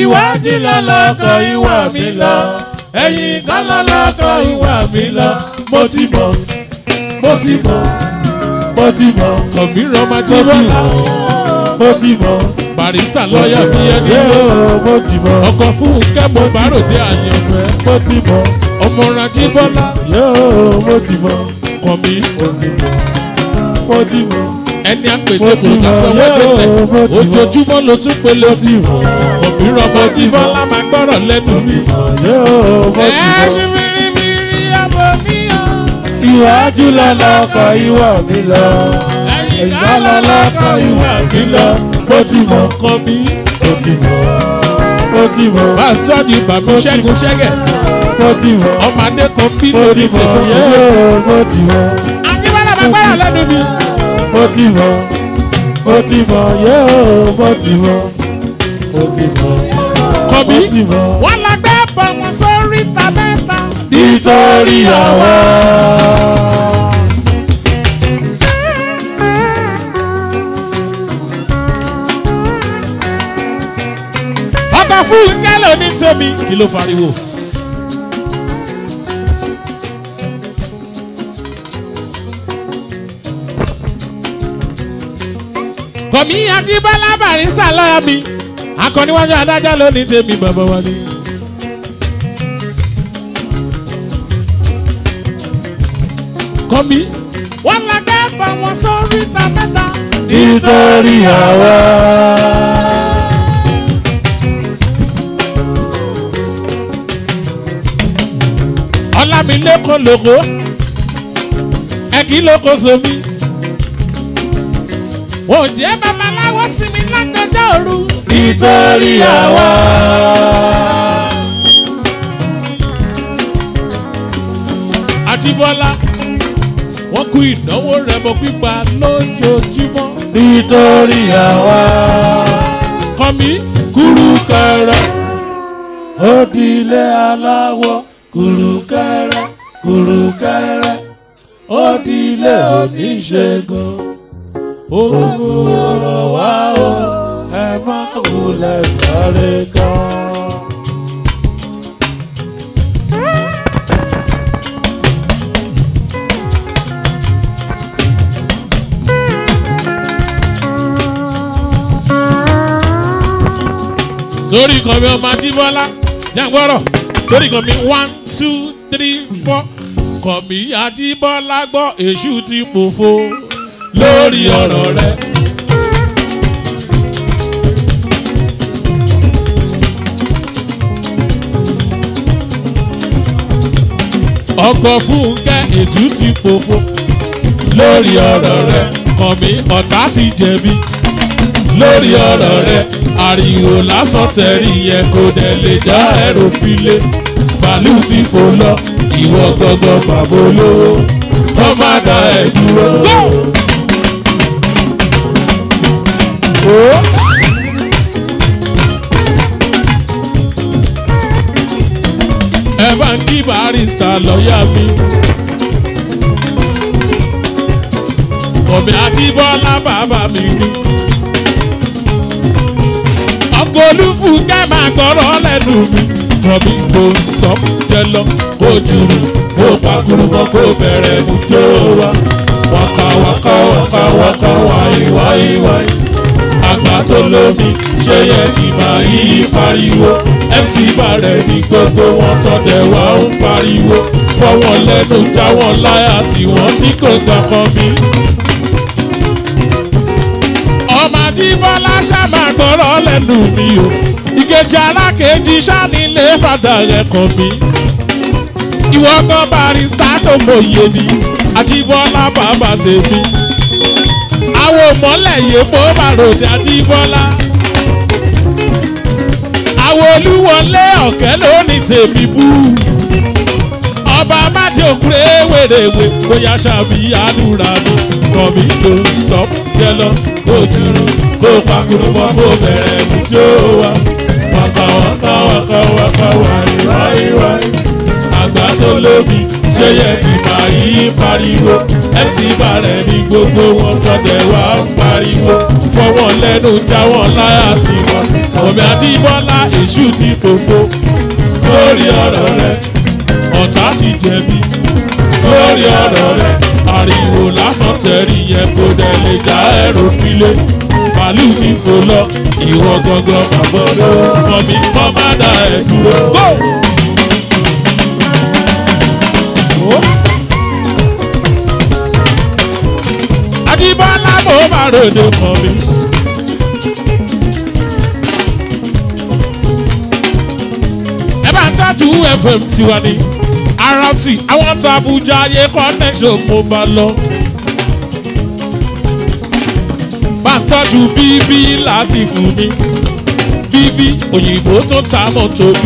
iwájú lọ́lọ́kọ̀ ìwà mi lọ ẹ̀yìn kan lọ́lọ́kọ̀ ìwà mi lọ mo ti mọ̀ mo ti mọ̀ mo ti mọ̀ kọ̀míràn máa jí mo ti bọ́lá mọ̀ mo ti mọ̀ barista lọ́ọ̀yà bí ẹni yóò mo ti mọ̀ ọkọ̀ fún kẹ́mọ̀ báròdé àyànfẹ́ mo ti mọ̀ ọmọ rají bọ́lá yóò mo ti mọ̀ kọ̀mí mo ti mọ̀ mo ti mọ̀ ẹni àpèjẹ Mo kò ti ká mọ̀, sanwó yóò, délẹ̀ mo ti mọ̀. ojoojúmọ́ ló tún pele mo sí ti mọ̀ kọ̀míràn máa jí bọ́lá máa gbọ́rọ̀ lẹ́nu mi. yóò mo ti mọ̀. ẹ̀ṣin mìíràn ọmọ mi ò. Iwájú lọ́lọ́kọ̀ ìwà mi lọ. Ẹ̀yìn lọ́lọ́kọ̀ ìwà mi lọ. Mo ti mọ̀, kọ̀mí mo ti mọ̀, mo ti mọ̀, bá ń tọ́jú bàbá ṣẹ́gun ṣẹ́gẹ̀ mo ti mọ̀, ọmọdé kan bí mo lórí ti mọ̀, tèmi. yóò mo ti mọ̀, àjíbọ́lá máa gbọ́rọ̀ lẹ́nu mi. mo ti mọ̀, mo ti mọ̀, yóò mo ti mọ̀, mo ti mọ̀, kọ̀mí mo ti mọ̀. wọ́n lọ gbé bọ̀ wọn sórí ta mẹ́ta. Nítorí àwa. ọkọ̀ fún kẹ́lẹ́ ní tèmi. kí ló pariwo. kọ̀mí àjíbọ́lá barista lọ́yà mi akọniwájú adájọ́ ló ní tèmi bàbá wa ni. kọ̀mí wọ́n lọ gbé bọ̀ wọn sórí ta mẹ́ta. Nítorí àwa. ọlámilékan lóko ẹkí lóko somi wọn ò jẹ́ babaláwo sí mi lágbẹjọ́ òru Nítorí àwa. àjíbọ́lá wọ́n kú ìnáwó rẹ̀bọ pípa lójoojúmọ́ Nítorí àwa. kọ́mi kúrúkẹrẹ Òdìlé aláwọ̀ kùrùkẹrẹ kùrùkẹrẹ. Òdìlé oníṣègùn. Ogun ọ̀rọ̀ wá o, ẹ má wulẹ̀ sáré kan. sórí kan mi ọmọ àjíbọ́lá jàǹgbọ́rọ̀ sórí kan mi one two three four kàn mí àjíbọ́lá gbọ́ èṣù ti pòfo lórí ọ̀rọ̀ rẹ̀. ọkọ̀ fúnkẹ́ ètú ti pòfo lórí ọ̀rọ̀ rẹ̀ kàn mí ọ̀tá ti jẹ̀bi lórí ọ̀rọ̀ rẹ̀ ariwo lásán tẹ̀rí yẹn kò dẹ̀ lè já ẹ̀rọ file bàálù ti fò lọ ìwọ gbọgbọ bàbá olówó kọ́ má da ẹ̀ dúró. ẹ bá ń kí barista lọ́ọ̀yà mi. Kọ̀mí Adébọ́lá bàbá mi ni. Ọkọ̀ olúfúnkẹ́ máa gbọ́rọ̀ lẹ́nu mi. Kọ̀mí kò stop jẹ lọ, kó jùlù, kó pàkúrú mọ́, kó bẹ̀rẹ̀ mú jó wa. Waka waka waka waka wáyé wáyé wáyé. Àgbà tó lómi ṣe yẹ kí máa yí pariwo. MT bàrẹ̀ ní gbogbo wọn tọ́dẹ̀ wá ń pariwo. Fọwọ́n lẹ́nu já wọn láyà tí wọ́n sì kò gbà kan mi ọmọ àjíbọ́lá ṣàmà gbọ́rọ̀ lẹ́nu mi o ìkejì alákejì ṣánilé fàdà rẹ̀ kàn mí ìwọ gan barista tó mòye ni àjíbọ́lá bàbá tèmi àwọn òmọ́lẹ̀ yèpò bàròdì àjíbọ́lá àwọn olúwọlé ọ̀kẹ́ lónìí tèmi bú ọba májè òkúrẹ́ wèrèwè bóyá ṣàbí àdúrà mi kàn mí tó stop jẹlọ kó dúró kó pakuru mọ́ kó bẹ̀rẹ̀ mú jó wa waka waka waka waka wáyé wáyé wáyé àgbà tó lómi ṣe ṣe yẹ kí máa yí pariwo ẹ ti bàrẹ̀ ní gbogbo wọn tọ́dẹ̀ wá ń pariwo fọwọ́ lẹ́nu jáwọ́ láyà tiwọn omi àdìbọ́lá èṣù ti tòfo lórí ọ̀rọ̀ rẹ ọ̀tá ti jẹ̀bi lórí ọ̀rọ̀ rẹ ariwo lásán tẹ̀rí yẹn kò dẹ̀ lè já ẹ̀rọ pílé màálù ti fò lọ ìwọ gangan bàbá ọmọ mi kọ́ má dá ẹ̀ dúró. Go! Adébọ́lá mo máa ròde mọ́ mi. Ẹ bá ń tọ́jú FM tiwa ni. RT àwọn tó Abuja ayé connection mo bá lọ. Bá ń tọ́jú bíbí láti fún mi. Bíbí òyìnbó tó ta mọ́tò mi.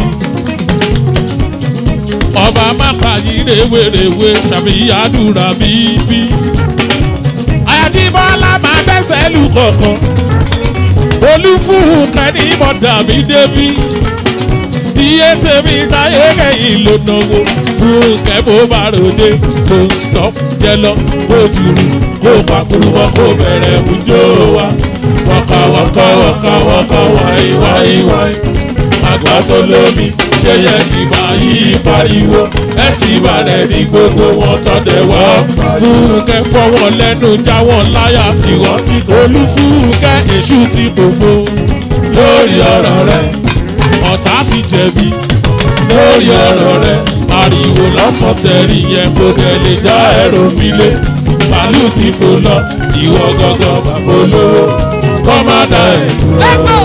Ọba mápa yìí rèwerèwe ṣàfihàdúrà bíbí. Àyàjíbọ́lá máa bẹ́sẹ̀ lù kọ̀ọ̀kan. Olúfúhù kẹ́ni mọ̀dà mi débí. Iye tèmi táyé kẹ́yìn ló náwó. Fún kẹ́bó bá ròde kò stop jẹ lọ kó jùrù kó pàkúrú wọn kó bẹ̀rẹ̀ mújó wa. Wọ́kà wọ́kà wọ́kà wọ́kà wáyé wáyé wáyé. Àgbà tó lómi ṣe yẹ kí máa yí pariwo. Ẹ ti bàrẹ̀ ní gbogbo wọn tọ́dẹ̀ wá. Fúnkẹ́ fọwọ́ lẹ́nu jáwọ́ láyà tí wọ́n ti olúfúnkẹ́ èṣù ti dòfo. Lórí ọ̀rọ̀ rẹ̀ ọ̀tá ti jẹ̀bi. Lórí ọ̀rọ̀ rẹ̀ ariwo lọ́sàn tẹ̀rí yẹn kò dẹ̀ lè dá ẹ̀rọ fílé. Màálù ti fò lọ ìwọ gangan bàbá olówó. Kọ́ má dá ẹ̀ dúró. Let's go.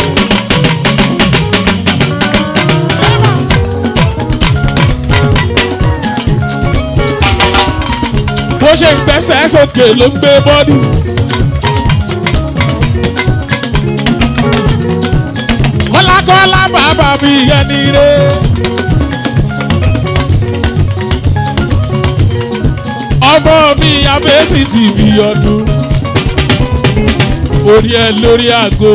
bó ṣe ń gbẹ́sẹ̀ sókè ló ń gbé bọ́dù. kọ́lákọ́lá bàbá mi yẹn ni re. ọmọ mi abẹ́sì ti bí ọdún. orí ẹ lórí àgọ́.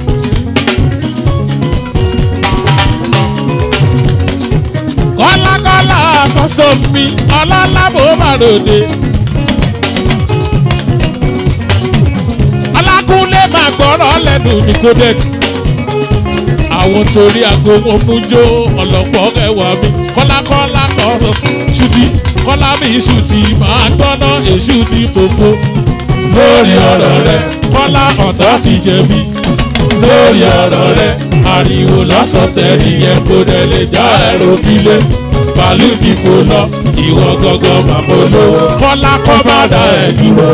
kọ́lákọ́lá custom mi ọlọ́lá bó bá ròde. ọlákúnlé máa gbọ́rọ̀ lẹ́nu ní kodex. àwọn torí aago wọn mú jó ọlọ́pọ̀ ẹwà mi kọ́lákọ́lá kọ́ ṣùtì kọ́lá mi ṣùtì máa gbọ́ná èṣù ti fòfo. lórí ọ̀rọ̀ rẹ kọ́lá ọ̀tá ti jẹ̀bi lórí ọ̀rọ̀ rẹ ariwo lọ́sàn tẹ̀lé yẹn kó dẹ̀ lè já ẹ̀rọ kílé bàálù ti fò lọ ìwọ gangan bàbá olówó kọ́lá kọ́ bá dá ẹ̀ dúró.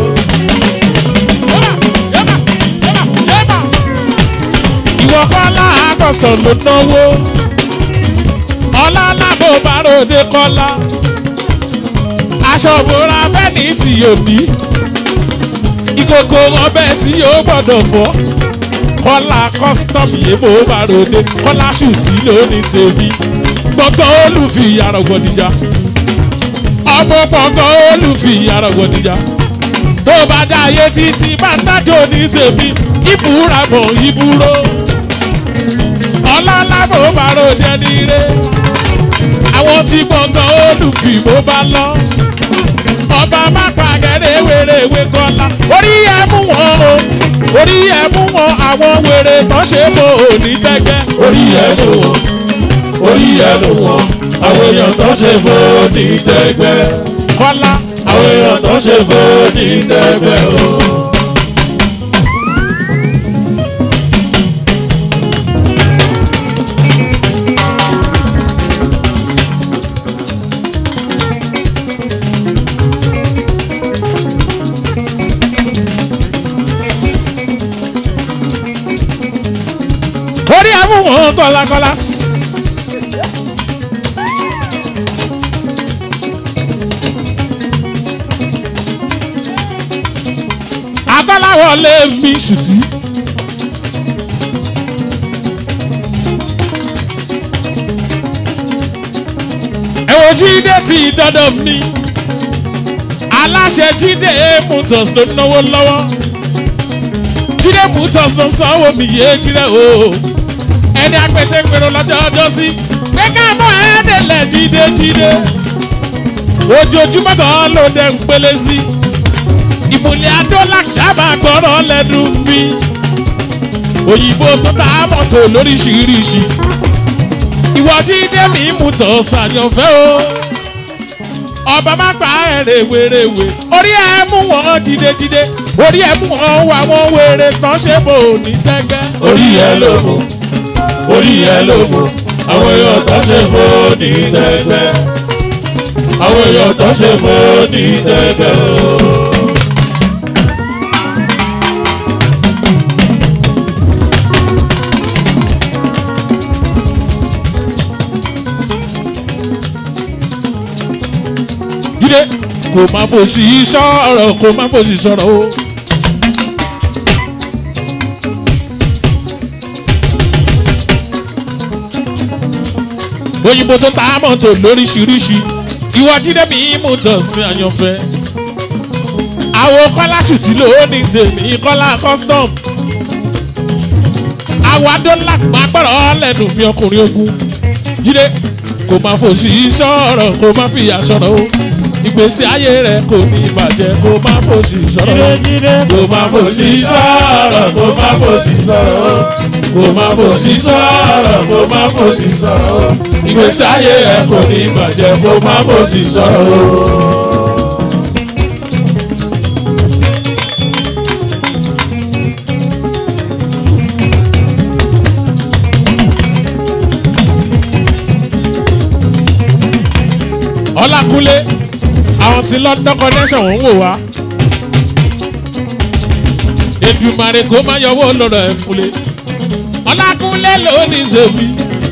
ìwọ kọ́lá àkọsàn ló náwó ọlá lábò bàròdé kọ́lá aṣọ òbúra fẹ́ni tí yóò ní ìkòkò ọbẹ̀ tí yóò gbọ́dọ̀ fọ́ kọ́lá custom yébò bàròdé kọ́lá ṣùtì lónìí tèmi gbọ̀ngàn olùfi àrọ̀gbọ̀dìjà ọmọ gbọ̀ngàn olùfi àrọ̀gbọ̀dìjà tó bá dá ayé títí bá ń dájọ́ ní tèmi ìbúra mọ̀ ìbúrò ọlọ́lábò bá ròde nílé àwọn tí gbọ̀ngàn olùfi bó bá lọ ọba má pàgẹ́rẹ́ wèrèwé kọ́lá orí ẹ̀ mú wọn o orí ẹ̀ mú wọn àwọn wèrè tó ṣe mọ́ òní tẹ́gbẹ́ orí ẹ̀ mú wọn orí ẹ̀ mú wọn àwọn èèyàn tó ṣe mọ́ òní tẹ́gbẹ́ kọ́lá àwọn èèyàn tó ṣe mọ́ òní tẹ́gbẹ́ o. orí ẹ̀mú wọn kọ́lákọ́lá. akọ́láwọ̀ lé mi ṣùtì. ẹ̀wọ̀n jíde ti dọ́dọ̀ mi aláṣẹ jíde mutus ló náwó lọ́wọ́ jíde mutus ló sanwó mi yé jíde o ẹni apẹtẹ pèrò lọ́jọ́ ọjọ́ sí pé ká mọ ẹ́ẹ́dẹ̀lẹ̀ jíde jíde ojoojúmọ́ kan ló dẹ̀ ń pélé sí ìmùlẹ̀ adólàṣà máa gbọ́rọ̀ lẹ́nu mi òyìnbó tó ta mọ́tò lóríṣiríṣi ìwọ jíde mi mú tọ́ sàyànfẹ́ o ọba má pa ẹ̀ rèwerèwe orí ẹ̀ mú wọn jídéjídé orí ẹ̀ mú wọn wà wọn wèrè tán ṣe bò ní gbẹ́gbẹ́. orí ẹ ló mú orí ẹ ló mú àwọn èèyàn tó ṣe fò ní tẹ́gbẹ́ àwọn èèyàn tó ṣe fò ní tẹ́gbẹ́ o. jíde kò má fòsì sọ̀rọ̀ kò má fòsì sọ̀rọ̀ o. òyìnbó tó ta mọ́tò lóríṣiríṣi ìwọ jíde mi mú dọ̀sí àyànfẹ́. àwọn kọ́lá sì ti lò ó ní tèmi kọ́lá custom. àwọn adọ́là máa gbọ́dọ̀ lẹ́nu mi ọkùnrin ogun. jíde kò má fòsì sọ̀rọ̀ kò má fìyà sọ̀rọ̀ o. ìgbésí ayé rẹ̀ kò ní ìbàjẹ́ kò má fòsì sọ̀rọ̀ o. kò má fòsì sọ̀rọ̀ kò má fòsì sọ̀rọ̀ kò má fòsì sọ̀rọ̀ kò má fòsì sọ̀rọ̀ ìgbésí ayé ẹ kò ní bàjẹ́ kò má fòsì sọ̀rọ̀. ọlákúnlé àwọn tí london connection ń wò wá èdùmàrè kó má yọwọ́ lọ́rọ̀ ẹ̀ fúnlé ọlákúnlé ló ní zèmi.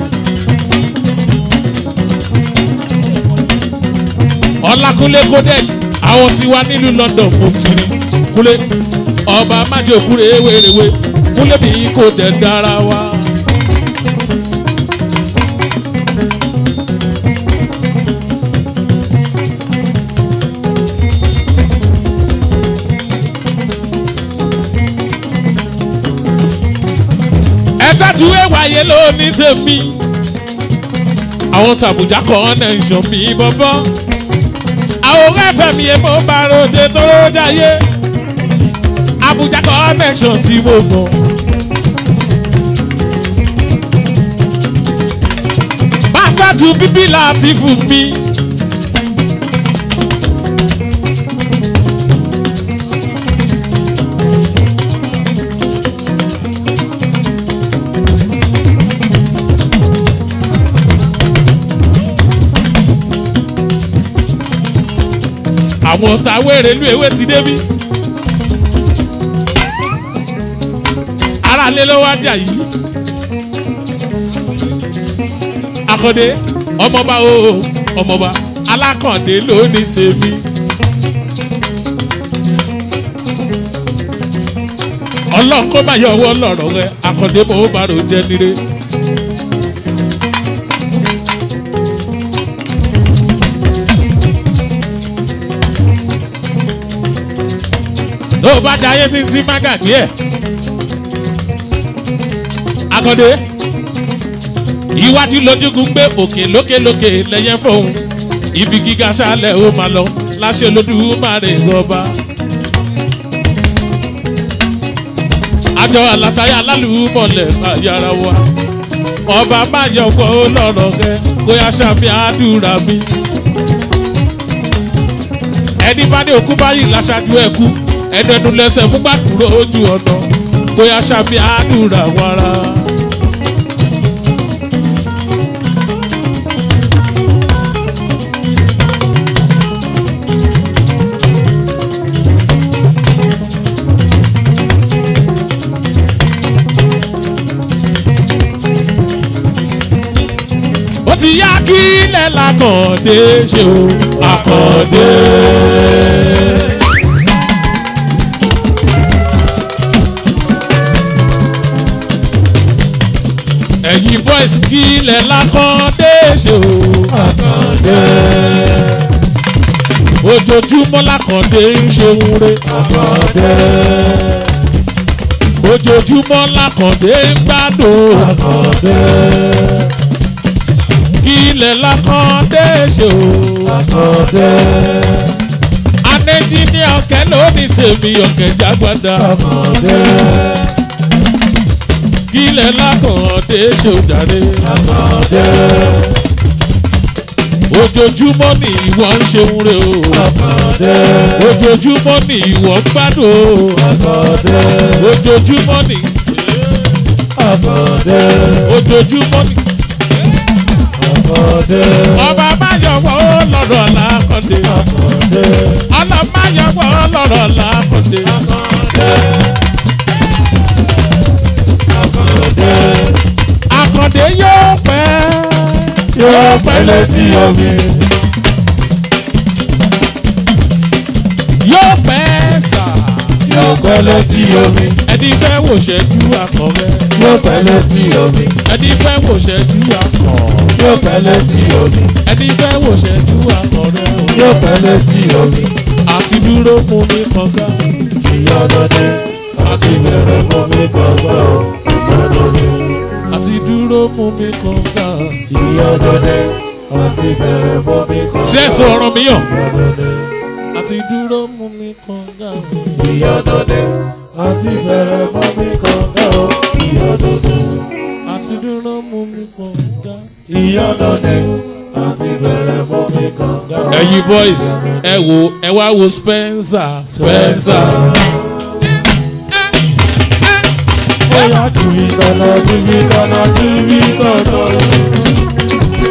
ọlákúnlé kódẹ́ẹ̀lì àwọn tí wá nílùú london kò tí rí kúnlé ọba májòkúrè wéréwé kúnlé bí kò tẹ̀ dára wá. ẹ̀tàjú ẹ̀wáyé ló ní tèmi. àwọn tàbùjá kan náà ń ṣàn mí bọ́bọ́. àwọn ẹ̀fẹ̀ mi ẹ̀ mọ́ bá ròde tó jáyé. Abuja connection tí mo mọ̀. bàtà ju bíbí láti fún mi. àwọn tàwé rèlú ewé ti débí. aráalé ló wá jà yìí. akọ́dé ọmọba o ọmọba alákàndé ló ní tèmi. ọlọ́run kó má yọ ọwọ́ lọ́rọ̀ rẹ akọ́dé mo bá rò jẹ́ nire. tó o bá jayé títí má gàgbé ẹ̀. akọ́dé iwájú lójúgun gbé òkè lókèlókè lẹ́yẹ fóun ibi gíga ṣálẹ̀ ó máa lọ láṣẹ olódùmarè rọba. àjọ àlàtàyà alálùmọ̀lẹ̀ àyàrá wa ọba má yọ fọ́ lọ́rọ̀ rẹ bóyá ṣàfihàn àdúrà mi. ẹni bá ní òkú báyìí láṣáájú ẹ kú ẹdẹdun lẹsẹ mú gbàdúrà ojú ọ̀nà bóyá ṣàfihàn àdúrà wàrà. ó ti yá kí ilẹ̀ làkàndé ṣe o àkàndé. ẹ̀yin boys kí ilẹ̀ làkàndé ṣe o àkàndé ojoojúmọ́ làkàndé ń ṣe wúre àkàndé ojoojúmọ́ làkàndé ń gbádùn àkàndé kí ilẹ̀ lákàndé ṣe o. Akọ̀dé. anẹ́jì ní ọ̀kẹ́ lónìí tèmi ọ̀kẹ́ jágbádá. Akọ̀dé. kí ilẹ̀ lákàndé ṣe o jàre. Akọ̀dé. ojoojúmọ́ ni ìwọ ń ṣeun re o. Akọ̀dé. ojoojúmọ́ ni ìwọ ń gbádùn o. Akọ̀dé. ojoojúmọ́ ni Akọ̀dé. ojoojúmọ́ ni. Akọ̀dé. ọba máyọ̀wọ́ lọ́rọ̀ làkàndé. Akọ̀dé. ọlọ́máyọ̀wọ́ lọ́rọ̀ làkàndé. Akọ̀dé. àkàndé yóò pẹ́. Yóò pẹ́ létí omi. yóò pẹ́ sà. Yóò pẹ́ létí omi. ẹni fẹ́ wò ṣẹ́jú akọ̀wẹ́. Yóò pẹ́ létí omi. ẹni fẹ́ wò ṣẹ́jú akọ̀. Yóò pẹ́ létí omi. ẹni fẹ́ wò ṣẹ́jú akọ̀rẹ́ o. Yóò pẹ́ létí omi. àti dúró mú mi kànga. Ìyọ́dọ̀dé. Àti bẹ̀rẹ̀ mọ́ mi kọ̀ọ̀kan o. Ìyọ́dọ̀dé. àti dúró mú mi kànga. Ìyọ́dọ̀dé. Àti bẹ̀rẹ̀ mọ́ mi kọ̀ọ̀kan. sẹ́sọ̀ ọ̀rọ̀ mi yàn. Ìyọ́dọ̀dé. àti dúró mú mi kànga. Ìyọ́dọ̀dé. Àti bẹ̀rẹ̀ mọ́ mi kọ̀ọ̀kan o. Ìyọ́dọ̀dé. àti dúró mú mi kànga. Ìyọ́dọ̀dé. Àti bẹ̀rẹ̀ mọ́ mi kọ̀ọ̀kan o. ẹ̀yin boys ẹ wo ẹ wá wo Spencer Spencer. Bóyá kìí tọ̀nà kìí tọ̀nà kìí tọ̀nà.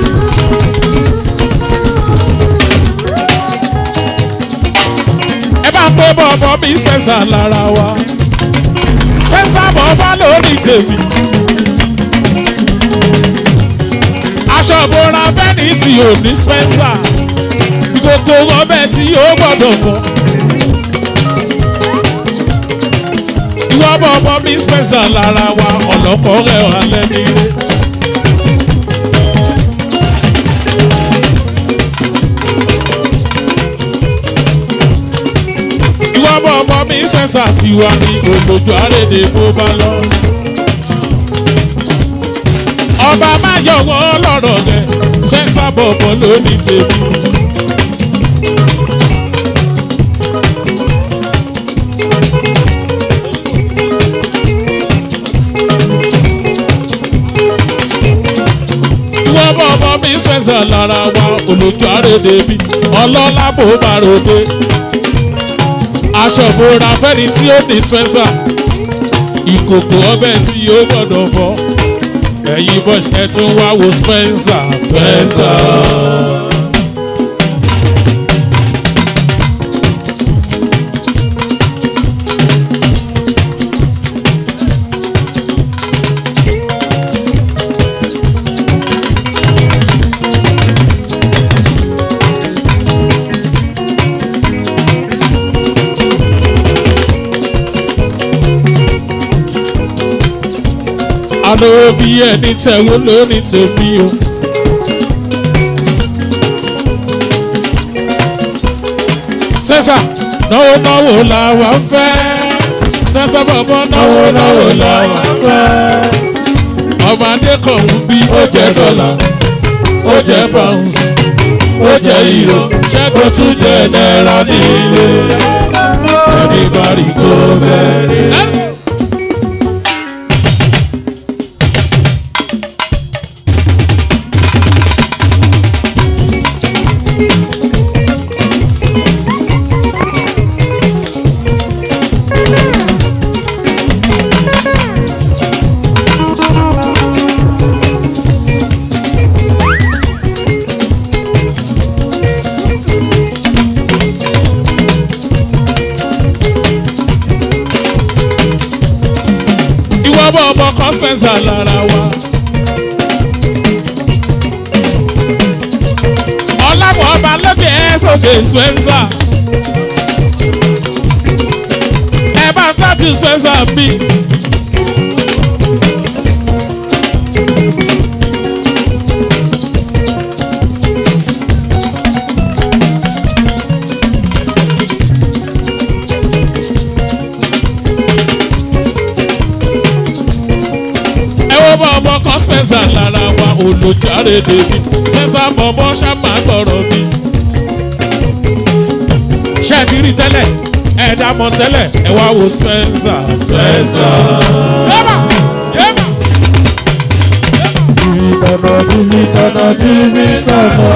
ẹ bá pé bọ̀bọ̀ mi Spencer lára wa Spencer bọ̀bọ̀ lórí tèmi. aṣọ ìbora bẹ́ẹ̀ni tí ò ní Spencer ìkòkò ọbẹ̀ tí yóò gbọ́dọ̀ fọ́. ìwọ bọ̀bọ̀ mi Spencer lára wa ọ̀lọ́pọ̀ rẹ̀ wà lẹ́ni rẹ̀. ìwọ bọ̀bọ̀ mi Spencer ti wà ní òjòjò àrèdè bó bá lọ. ọba má yọ̀wọ́ lọ́rọ̀ rẹ̀ Spencer bọ̀bọ̀ ló ní tèmi. ìwọ bọ̀bọ̀ mi Spencer lára wa olójú àrèdè bí ọlọ́lá bó bá ròde aṣọ ìbora fẹ́ni tí ó ní Spencer ìkòkò ọbẹ̀ tí yóò gbọ́dọ̀ fọ́ ẹ̀yin boys ẹ tún wá wo Spencer Spencer. àná bí ẹni tẹ̀wọ́ lónìí tèmi o. sẹ́sà náwó náwó làwa ń fẹ́ sẹ́sà bọ̀bọ̀ náwó náwó làwa ń fẹ́. ọmọdé kan ń bí ó jẹ dọ́là ó jẹ pounds ó jẹ euro ṣẹ́gun tún jẹ náírà nílé ẹni bá rí kó bẹ́ẹ̀. ìwọ bọ̀ ọmọ kan Spencer lára wa. ọláwọ̀ ọba lókè ẹ̀ sókè Spencer. ẹ bá ń tọ́jú Spencer bí. ẹ wo bọ̀ bọ̀bọ̀ kan spencer lára wa olùjáre débi spencer bọ̀bọ̀ ṣàmà gbọ̀rọ̀ mi. ṣé ẹ ti rí tẹ́lẹ̀ ẹ dá mọ̀ tẹ́lẹ̀ ẹ wá wo spencer spencer. yẹ́bà yẹ́bà. Dìbìtànà dìbìtànà dìbìtànà.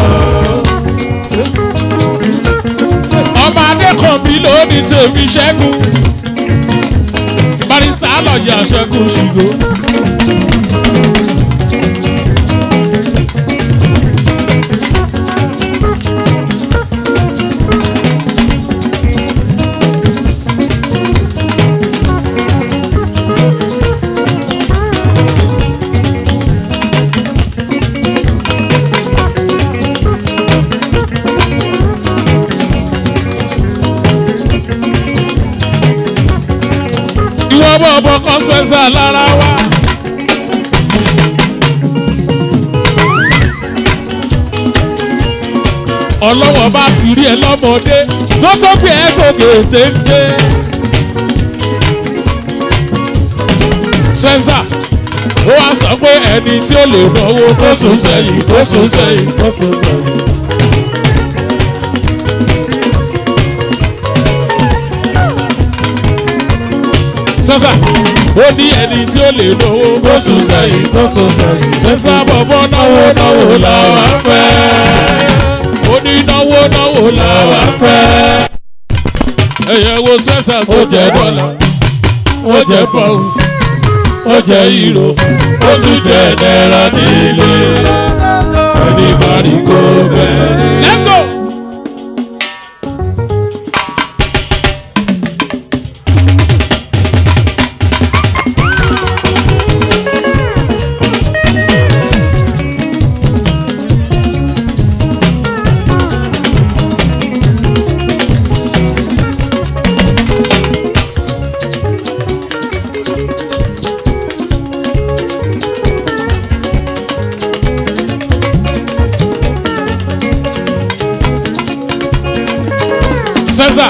ọmọ adékọ̀bí ló ní tèmi ṣẹ́gun barista lọ́ọ̀yà ṣẹ́gun ṣìgò. ìwọ bọ̀ bọ̀ kan spencer lára wa. ọlọ́wọ́ bá ti rí ẹ lọ́mọdé tó tó gbé ẹ sókè téńté. spencer ó wá sọ pé ẹni tí ó lè náwó kó sùn sẹ́yìn kó sùn sẹ́yìn. Ó fò sẹ́yìn. spencer ó ní ẹni tí ó lè náwó kó sùn sẹ́yìn. Ó fò sẹ́yìn. spencer bọ̀bọ̀ náwó náwó làwọn fẹ́. ó ní náwó náwó làwọn fẹ́. ẹ̀yẹ̀ wo spencer tó jẹ́ dọ́là ó jẹ́ pounds ó jẹ́ euro ó tún jẹ́ náírà nílé ẹni bá rí kó bẹ́ẹ̀. let's go. spencer.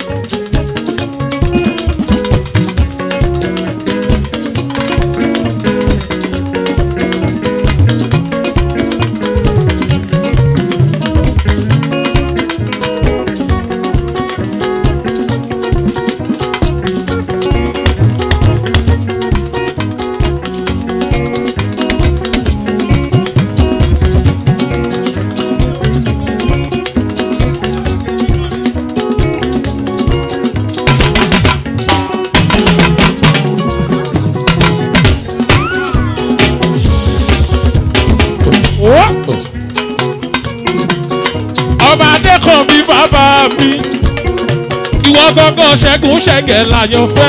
ọba adékọ̀bí bàbá mi ìwọ gángan ṣẹ́gun ṣẹ́gẹ̀ láyọ̀ fẹ́.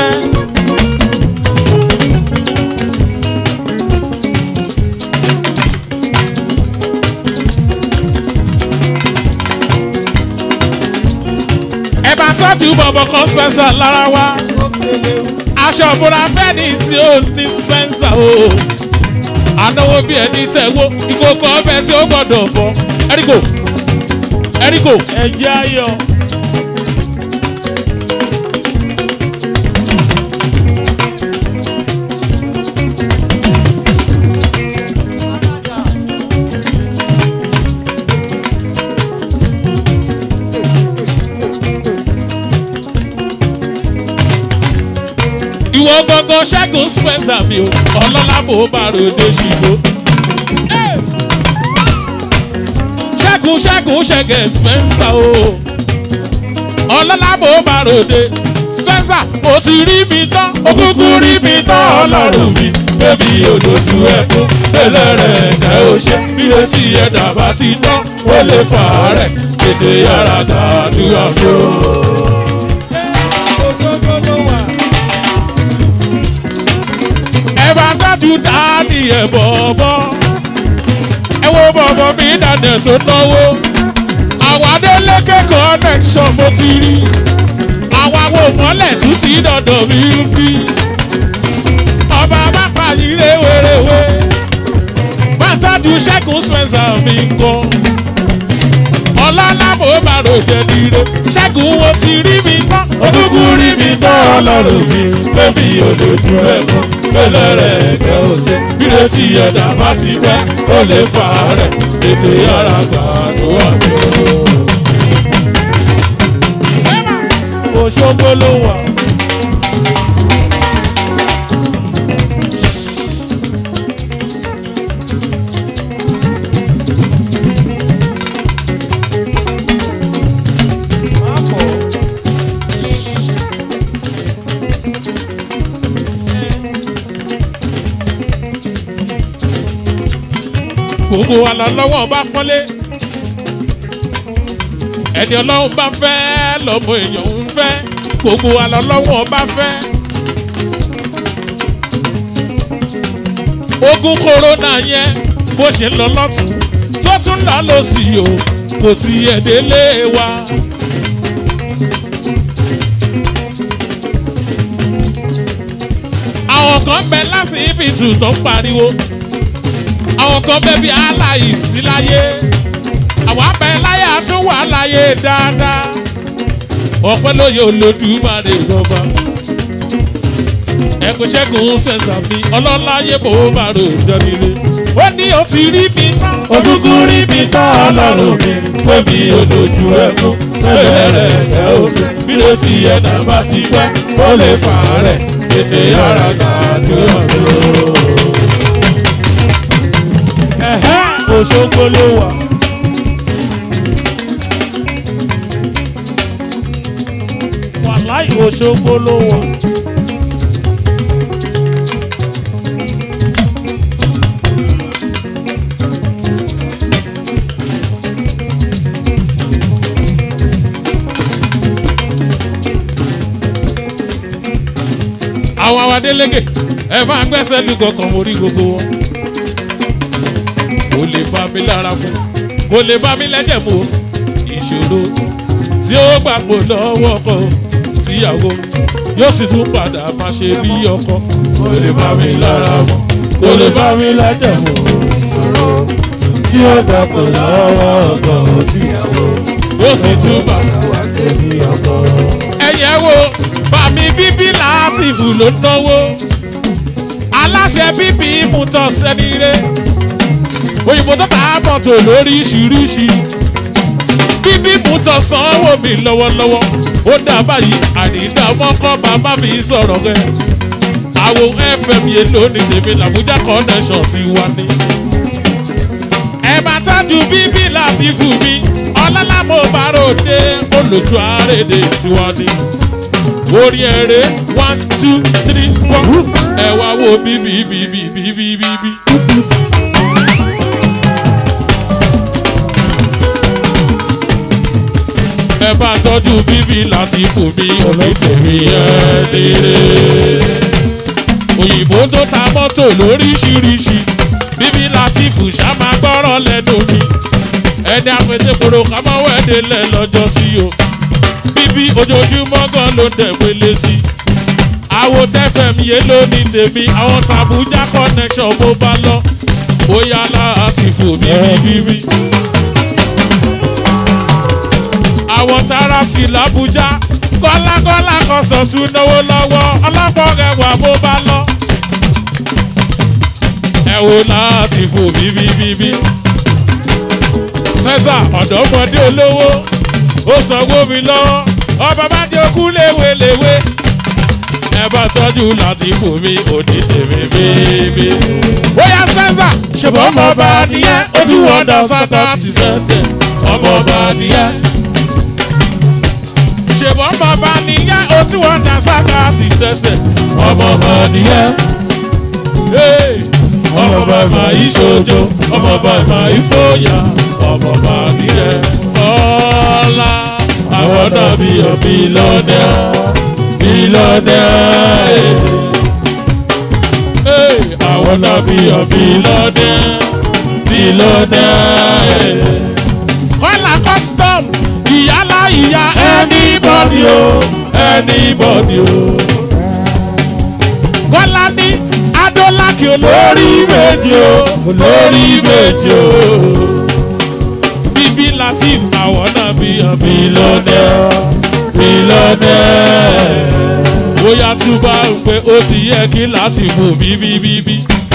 ẹ bá tọ́jú bọ̀bọ̀ kan spencer lára wa aṣọ ìbora fẹ́ni tí ó ní spencer o ànáwó bí ẹni tẹ̀wó ìkókó ọbẹ̀ tí ó gbọ́dọ̀ bọ̀ ẹ̀ríkò ẹ̀ríkò ẹ̀jẹ̀ ayọ̀. ìwọ gangan ṣẹ́gun spencer mi o ọlọ́lá bò bá ròde ṣìgbó. ṣẹ́gun ṣẹ́gun ṣẹ́gẹ̀ spencer o ọlọ́lá bò bá ròde spencer mo ti rí mi tán òkùnkùn rí mi tán ọlọ́run mi bébí olójú ẹkún ẹlẹ́rẹ̀ ẹ̀kẹ́ ó ṣe bí etí ẹ̀dá bá ti tán ó lè fà á rẹ̀ tètè yára gbàdúrà fún un. ẹ bá dájú dáàdì ẹ bọ̀bọ̀ ẹ wo bọ̀bọ̀ mi dàdẹ̀ tó náwó àwọn adélékè connection mo ti rí àwọn àwọn òmọ́lẹ̀ tún ti dọ̀dọ̀ mi ń bí ọba bá pàyí réwéréwé bá dájú ṣẹ́gun spencer mi ń kọ́ ọlọ́lá mo bá ròjẹ́ dire ṣẹ́gun wo ti rí mi tán òkúkú rí mi tán ọlọ́run mi bébí olójú ẹ̀ kọ́ pẹ̀lẹ́ rẹ̀ kẹ́ ò ṣe. bíre tí ẹ̀dá bá ti pẹ́ ó lè fà á rẹ̀ tètè yára gbàdúrà tó. Òṣogbo ló wà. gbogbo wa lọ lọ́wọ́ bá pọ́nlé ẹni ọlọ́run bá fẹ́ lọ́mọ èèyàn ń fẹ́ gbogbo wa lọ lọ́wọ́ bá fẹ́. ogun kòrónà yẹn bó ṣe ń lọ lọ́tún tó tún lọ lọ́sì o kò tiẹ̀ délé wa. àwọn kan bẹ lásìbìtì tó ń pariwo àwọn kan bẹ bí aláìsí láyé àwọn abẹ láyé tún wà láyé dáadáa ọpẹ́ lóye olódùmarè rọba ẹkùn ṣẹ́gun sẹ̀nsà mi ọlọ́láyé bò ó bá rò dánilé ó ní o ti rí mi tán ojúkú rí mi tán ọlọ́run mi pé mi ò lójú ẹkún pẹ̀lẹ́ rẹ̀ kẹ́ ò ṣe. bíre tí ẹ̀dá bá ti pẹ́ ó lè fà á rẹ̀ tètè yára gbàdúrà tó. Òṣogbo ló wà. Wàláì Òṣogbo ló wà. àwọn àwọn adélégè ẹ máa gbẹ́sẹ̀ lù kọ̀ọ̀kan mórí gbogbo wọn kò lè bá mi lára mu kò lè bá mi lẹ́jẹ̀ mu ìṣòro tí ó gbàgbọ́ lọ́wọ́ ọkọ tíyàwó yóò sì tún padà máa ṣe bí ọkọ kò lè bá mi lára mu kò lè bá mi lẹ́jẹ̀ mu ìṣòro tí ó dàpọ̀ lọ́wọ́ ọkọ tíyàwó yóò sì tún padà. wá ṣe bí ọkọ. ẹ̀yẹ́ wo bàmí bíbí látìfù ló náwó aláṣẹ bíbí mutọ sẹ́nire òyìnbó tó bá bọ̀tò lóríṣiríṣi bíbí mutọ sanwó mi lọ́wọ́lọ́wọ́ ó dà báyìí àrídà mọ́kọ́ bàbá mi sọ̀rọ̀ rẹ̀ àwọn fm yẹn lónìí tèmi làbújá connection ti wá ní. ẹ máa tájú bíbí látìfù mi ọlọ́lá mo bá ròde olùtú àrèdè tiwa ni orí ẹrẹ one two three four ẹ wá wo bíbí bíbí bíbí bíbí. ẹ bá tọ́jú bíbí láti fún mi òní tèmi ẹ dèrè. òyìnbó tó ta mọ́tò lóríṣiríṣi bíbí láti fún ṣá máa gbọ́rọ̀ lẹ́nu mi ẹni àpètèkòrò ká máa wẹ̀dẹ̀ lẹ̀ lọ́jọ́ sí o bíbí ojoojúmọ́ gan ló dẹ̀ pélé sí i. àwo tfm yé ló ní tèmi àwọn tàbújá connection bó bá lọ bóyá láti fò bíbí bíbí. àwọn tààrà ti làbújá kọ́lákọ́lá kan sọ̀tún náwó lọ́wọ́ ọlọ́pọ̀ rẹwà bó bá lọ. ẹ wo láti fò bíbí bíbí. sẹ́sà ọ̀dọ́mọdé olówó ó sanwó mi lọ́wọ́ ọba bá jẹ́ okú léweléwe ẹ bá tọ́jú láti fún mi òní tèmi bíbí. bóyá sẹ́sà ṣùgbọ́n ọmọ ọba nìyẹn ó tún wọ́n dá sátá ti sẹ́sẹ̀ ọmọ ọba nìyẹn. ṣùgbọ́n ọmọ ọba nìyẹn ó tún wọ́n dá sátá ti sẹ́sẹ̀ ọmọ ọba nìyẹn. Hey! ọmọ ọba máa yí sojo ọmọ ọba máa yí fòyà ọmọ ọba nìyẹn. ọ̀la àwọn náà bí ọ bílọ́dẹ̀ bílọ́dẹ̀ ee àwọn náà bí ọ bílọ́dẹ̀ bílọ́dẹ̀. kọ́lá custom ìyálà ìyá anybody o anybody o. kọ́lá ní adólàkì olórí méjì o olórí méjì o bíbí latif àwọn náà bí ọ bílọ́dẹ̀ bílọ́dẹ̀. bóyá tún bá ń pé ó ti yẹ kí láti mú bíbíbíbí.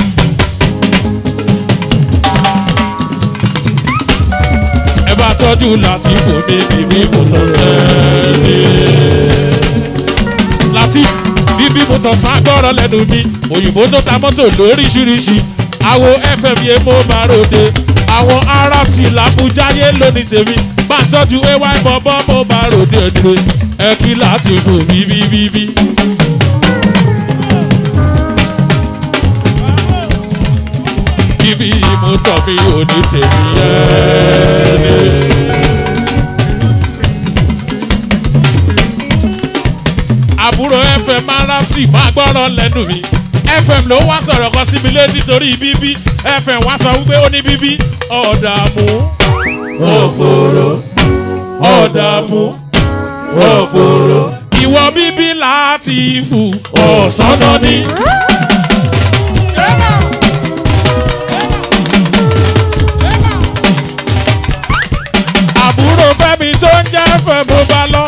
ẹ bá tọ́jú láti fò mí bíbí mo tọ́ sẹ́ẹ̀lẹ̀. láti bíbí mo tọ́ sọ́ agbọ́rọ̀ lẹ́nu mi òyìnbó tó ta mọ́tò lóríṣiríṣi àwo fm yẹn mo bá ròde àwọn arab ti làbújá yé lónìí tèmi bá tọ́jú ay bọ́bọ́ mo bá ròde ẹ̀dùn ẹ kí láti fò bíbíbíbí. bíbí mo tọ́ mi ò ní tèmi yẹn. àbúrò fm aráàtì máa gbọ́rọ̀ lẹ́nu mi fm ló wá sọ̀rọ̀ kan síbi létí torí bíbí fm wá sọ wípé ó ní bíbí ọ̀dààmú òfòrò ọ̀dààmú òfòrò ìwọ bíbí láti fù ọ̀sánná ni. àbúrò fẹ́mi tó ń jẹ́ fẹ́ mo bá lọ.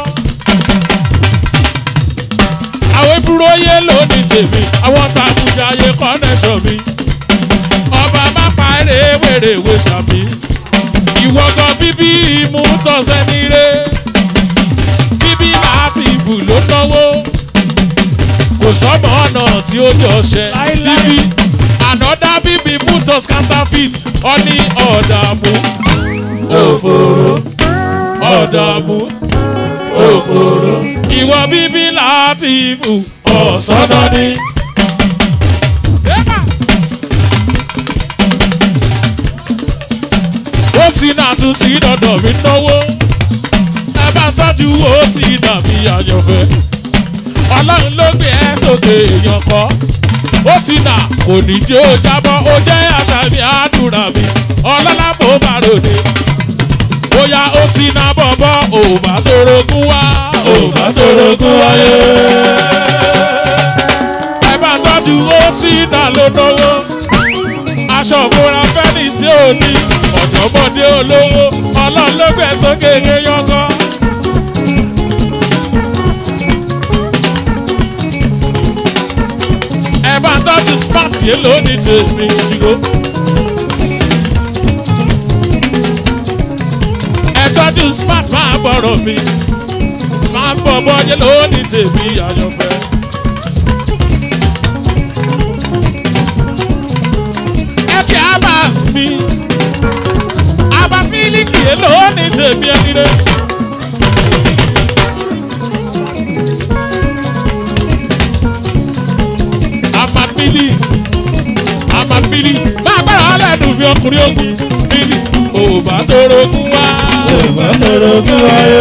àwọn ìbúrò yé lónìí tèmi àwọn tàbùjà yé kọ́nẹ́sọ̀ mi. ọba má pa eré wèrèwé sàmì. ìwọ́gàn bíbí imú tọ̀sẹ̀ nílé. bíbí láti ìbù ló náwó. kò sọ́mọ ọ̀nà tí ó jọ ṣẹ. bíbí ànọ́dá bíbí mutos counterfeit ọ ní ọ̀dààmú òfòrò ọ̀dààmú òfòrò ìwọ bíbí láti fù ọ̀sánná ni. ó ti nà tún sí dandan mi náwó ẹ bá tọ́jú ó ti nà mí àyànfẹ́ ọlọ́run ló gbé ẹ sókè èèyàn kọ́ ó ti nà kò ní jẹ́ ó jábọ́ ó jẹ́ àṣà mi àdúrà mi ọlọ́lá bò bá ròde bóyá ó ti nà bọ̀bọ̀ ò bá torogún wá ò bá torogún wáyé. ẹ bá tọ́jú ó ti nà ló náwó aṣọ ìbora fẹ́ni tí ò ní ọ̀dọ́mọdé olówó ọlọ́run ló gbé sókè yẹyọkọ. ẹ bá tọ́jú smart yẹn lónìí tèmi ṣìgò. ẹ tọ́jú smart máa gbọ́rọ̀ mi smart bọ̀bọ̀ yẹn lónìí tèmi àyànfẹ́. ẹ kí abas mi abas mi líkì yẹn lónìí tèmi ẹni rẹ. amadmili amadmili máa gbára ọlẹ́dùn fi ọkùnrin ogun mili ò bá torogún wá. òbá torogún wáyé.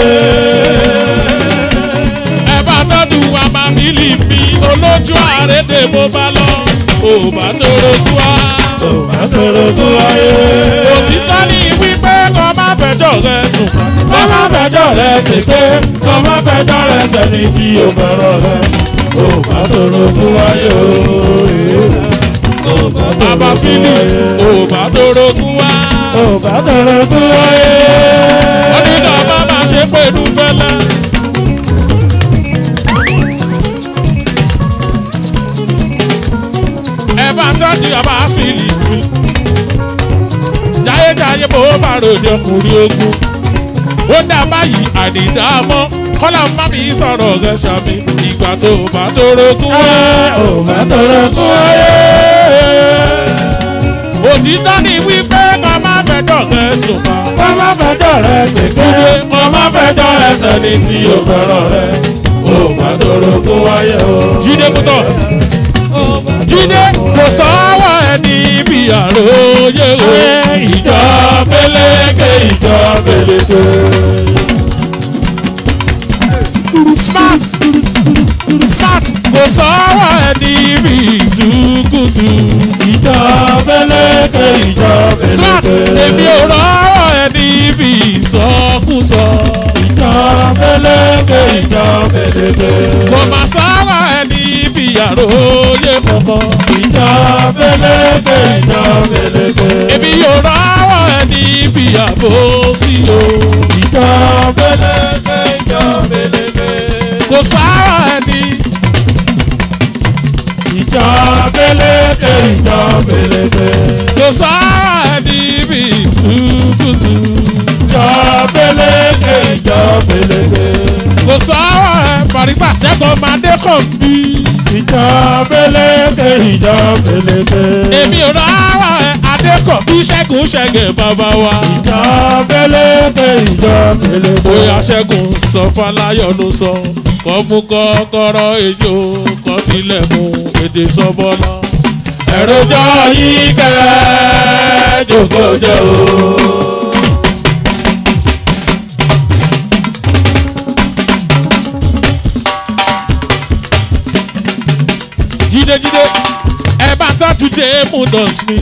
ẹ bá tọ́jú amadmili mi olójú àrédè mo bá lọ ò bá torogún wá. òbá torogún wáyé. òtítọ́ ní wípé kọ́ má fẹjọ́ rẹ sùn. kọ́ má fẹjọ́ rẹ ṣèké kọ́ má fẹjọ́ rẹ sẹ́ni tí o fẹ́ràn rẹ. òbá torogún wáyé o. òbá abafili ò bá torogún wá. òbá torogún wáyé. onídàá bá máa ṣe pẹ̀lú fẹ́lẹ́. ẹ bá tọ́jú abafili mi. jayéjayé bó bá ròde ọkùnrin ogun. ó dá báyìí àdìdámọ́ kọ́lá má mi sọ̀rọ̀ rẹ̀ ṣàmì ìgbà tó bá torogún wá. òbá torogún wáyé. òtítọ́ ni wípé kọ́ má fẹjọ́ rẹ sùn pa. kọ́ má fẹjọ́ rẹ ṣèké kọ́ má fẹjọ́ rẹ sẹ́ni tí o fẹ́ràn rẹ. òbá torogún wáyé o. jíde motors jíde kò sọ́wọ́ ẹni ibi àròyé o. ìjọ pélékè ìjọ pélékè. smart smart kò sọ́wọ́ ẹni ibi ìtukùtù. ìjọ pélékè ìjọ smart pélékè. èmi ò rọ́wọ́ ẹni ibi ìsọkúsọ. ìjọ pélékè ìjọ pélékè. kò má sọ́wọ́ ẹni ibi àròyé kankan. ìjọ pélékè ìjọ pélékè. èmi yóò rọ́wọ́ ẹni ibi àbòsí o. ìjọ pélékè ìjọ pélékè. kò sára ẹni ọkọ̀ màdé kàn bí. ìjọ pélékè ìjọ pélékè. èmi ò rárá ẹ adékọ̀ bí ṣẹ́gun ṣẹ́gẹ̀ bàbá wa. ìjọ pélékè ìjọ pélékè. bóyá ṣẹ́gun sọ fáláyọ̀ ló sọ kọ́ mú kọ́kọ́rọ́ ejò kọ́ tilẹ̀kùn èdè sọ́bọ́lá. ẹ̀rọjọ yìí kẹ́ jòkójò. jídéjídé ẹ bá tọ́jú dé mú dọ̀s mi.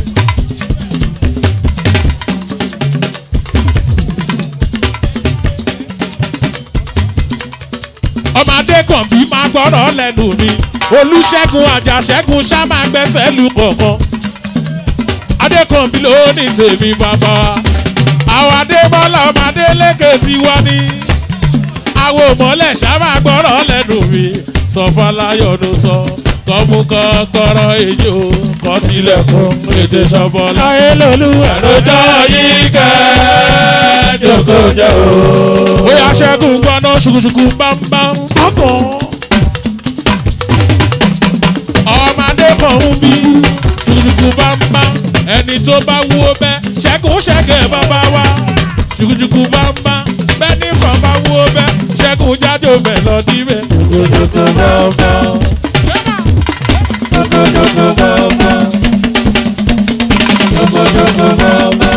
ọmọdé kan bí máa gbọ́rọ̀ lẹ́nu mi olùṣègùn àjàṣẹ́gun ṣá máa gbẹ́sẹ̀ lù kọ̀ọ̀kan adékànbí ló ní tèmi bàbá àwọn adébọ́lá ọmọdé lékè tí wọ́n ní àwọn òmọ́lẹ̀ ṣá máa gbọ́rọ̀ lẹ́nu mi sọfọláyọ̀ ló sọ kọ́mú kọ́kọ́rọ́ ejò kọ́ tilẹ̀kùn ètè sọ́bọ́lá. ayé lolú ẹ̀rọjọ yìí kẹ́ jòkójò. bóyá ṣẹ́gun gbọ́ná ṣùkùṣùkù bámbám ọkàn. ọmọdé kan ń bí ṣùkùṣùkù bámbám ẹni tó bá wú ó bẹ́ ṣẹ́gun ṣẹ́gẹ̀ bàbá wa ṣùkùṣùkù bámbám bẹ́ẹ̀ni kan bá wú ó bẹ́ ṣẹ́gun jájò mẹ́lọ́dí bẹ́. jòkójò bọ́ọ̀bọ́. jòkójò bọ́ọ̀bọ́. jòkójò bọ́ọ̀bọ́.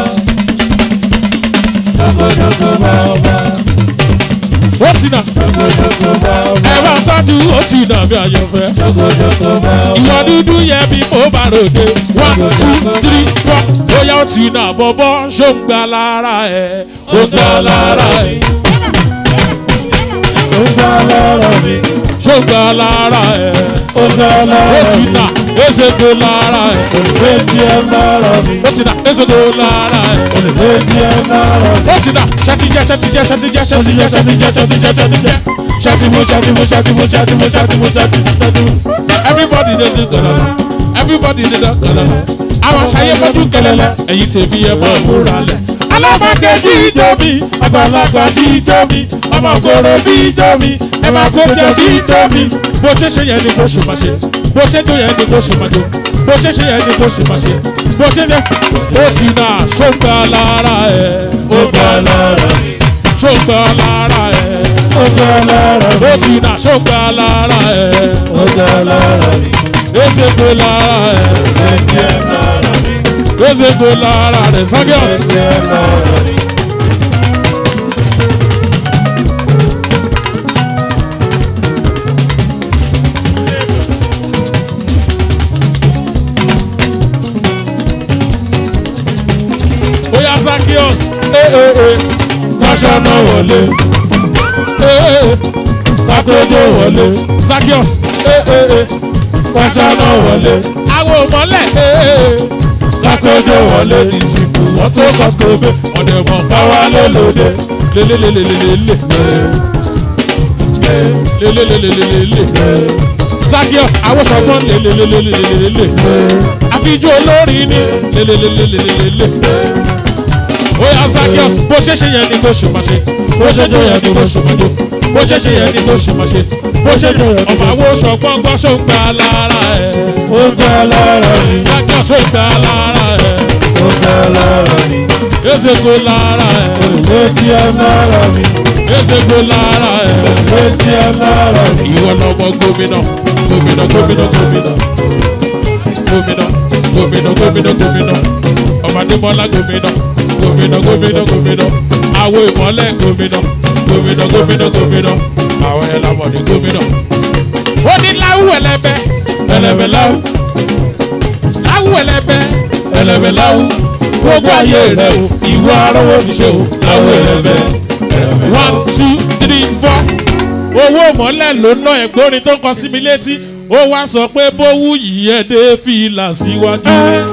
jòkójò bọ́ọ̀bọ́. ó ti nà jòkójò bọ́ọ̀bọ́. ẹ bá tọ́jú ó ti nà bí àyànfẹ́. jòkójò bọ́ọ̀bọ́. ìwọ dúdú yẹ bí mo bá ròde one two three four bóyá ó ti nà bọ́bọ́ ṣó ń gbà lára ẹ̀ ó ń gbà lára ẹ̀ ó gbà lára mi. ṣó ń gbà lára ẹ̀ ó gbà ó lára ti mi. nà ezego lára ẹ̀ olùgbé tí ẹ lára mi. ó ti nà ezego lára ẹ̀ olùgbé tí ẹ lára mi. ó ti nà ṣàtijẹ́ ṣàtijẹ́ ṣàtijẹ́ ṣàtijẹ́ ṣàtijẹ́ ṣàtijẹ́ ṣàtijẹ́ ṣàtìmú ṣàtìmú ṣàtìmú ṣàtìmú ṣàtìmú ṣàtìmú everybody dey do gàdàlà everybody dey do gàdàlà àwọn aṣayé fojú kẹlẹlẹ ẹ̀yin tèmi ẹ máa múra lẹ̀. alábàákẹ́ jíjọ mi àgbàlagbà jíjọ mi ọmọkòrò jíjọ mi ẹ máa kó jẹ jíjọ mi bó ṣe ṣe yẹn ni kó ṣe máa ṣe bó ṣe tó yẹn ni kó ṣe máa tó bó ṣe ṣe yẹn ni kó ṣe máa ṣe bó ṣe ṣe ó ti nà ṣóńgbà lára ẹ̀ ó gbà lára mi. ṣóńgbà lára ẹ̀ ó gbà lára mi. ó ti nà ṣóńgbà lára ẹ̀ ó gbà lára mi. ezeko lára ẹ̀ olùgbé tí ẹ lára mi. ezeko lára rẹ̀ sagios. olùgbé tí ẹ lára mi. bóyá sakios ee kọ́sánná wọlé ee kakojo wọlé sakios ee kọ́sánná wọlé àwọn òmọ́lẹ̀ ee kakojo wọlé these people wọ́n tó kọ́sikóbe ọ̀dẹ̀ wọn káwá lélóde lélélélélélé lélélélélélé sakios awosọgbọn lélélélélélé àfijọ́ olórin ni lélélélélélé oya zakios bó ṣe ṣe yẹn ni kò ṣe máa ṣe bó ṣe jọ yẹn ni kò ṣe máa jọ bó ṣe ṣe yẹn ni kò ṣe máa ṣe bó ṣe jọ ọmọ àwọn oṣù ọgbọ́ngbọ́n ṣó ń gba lára ẹ̀ ó gbà lára mi. zakios ṣó ń gba lára ẹ̀ ó gbà lára mi. ezeko lára ẹ̀ olùgbé tí ẹ lára mi. ezeko lára ẹ̀ olùgbé tí ẹ lára mi. ìwọ lọmọ gómìnà gómìnà gómìnà gómìnà gómìnà gómìnà gómìnà gómìnà ọmọdébọlá gómìnà gómìnà gómìnà gómìnà àwọn ìmọ̀lẹ̀ gómìnà gómìnà gómìnà gómìnà àwọn ẹlẹ́mọ̀dé gómìnà. ó ní láwù ẹlẹ́bẹ̀ ẹlẹ́bẹ̀ láwù láwù ẹlẹ́bẹ̀ ẹlẹ́bẹ̀ láwù gbogbo ayé rẹ o ìwọ arọ́wọ́ fi ṣe o láwù ẹlẹ́bẹ̀ one two three four owó mọ́lẹ̀ ló ná ẹ̀gbọ́n tó kọ sí mi létí ó wá sọ pé bówú yìí ẹ̀ dé fìlà síwájú.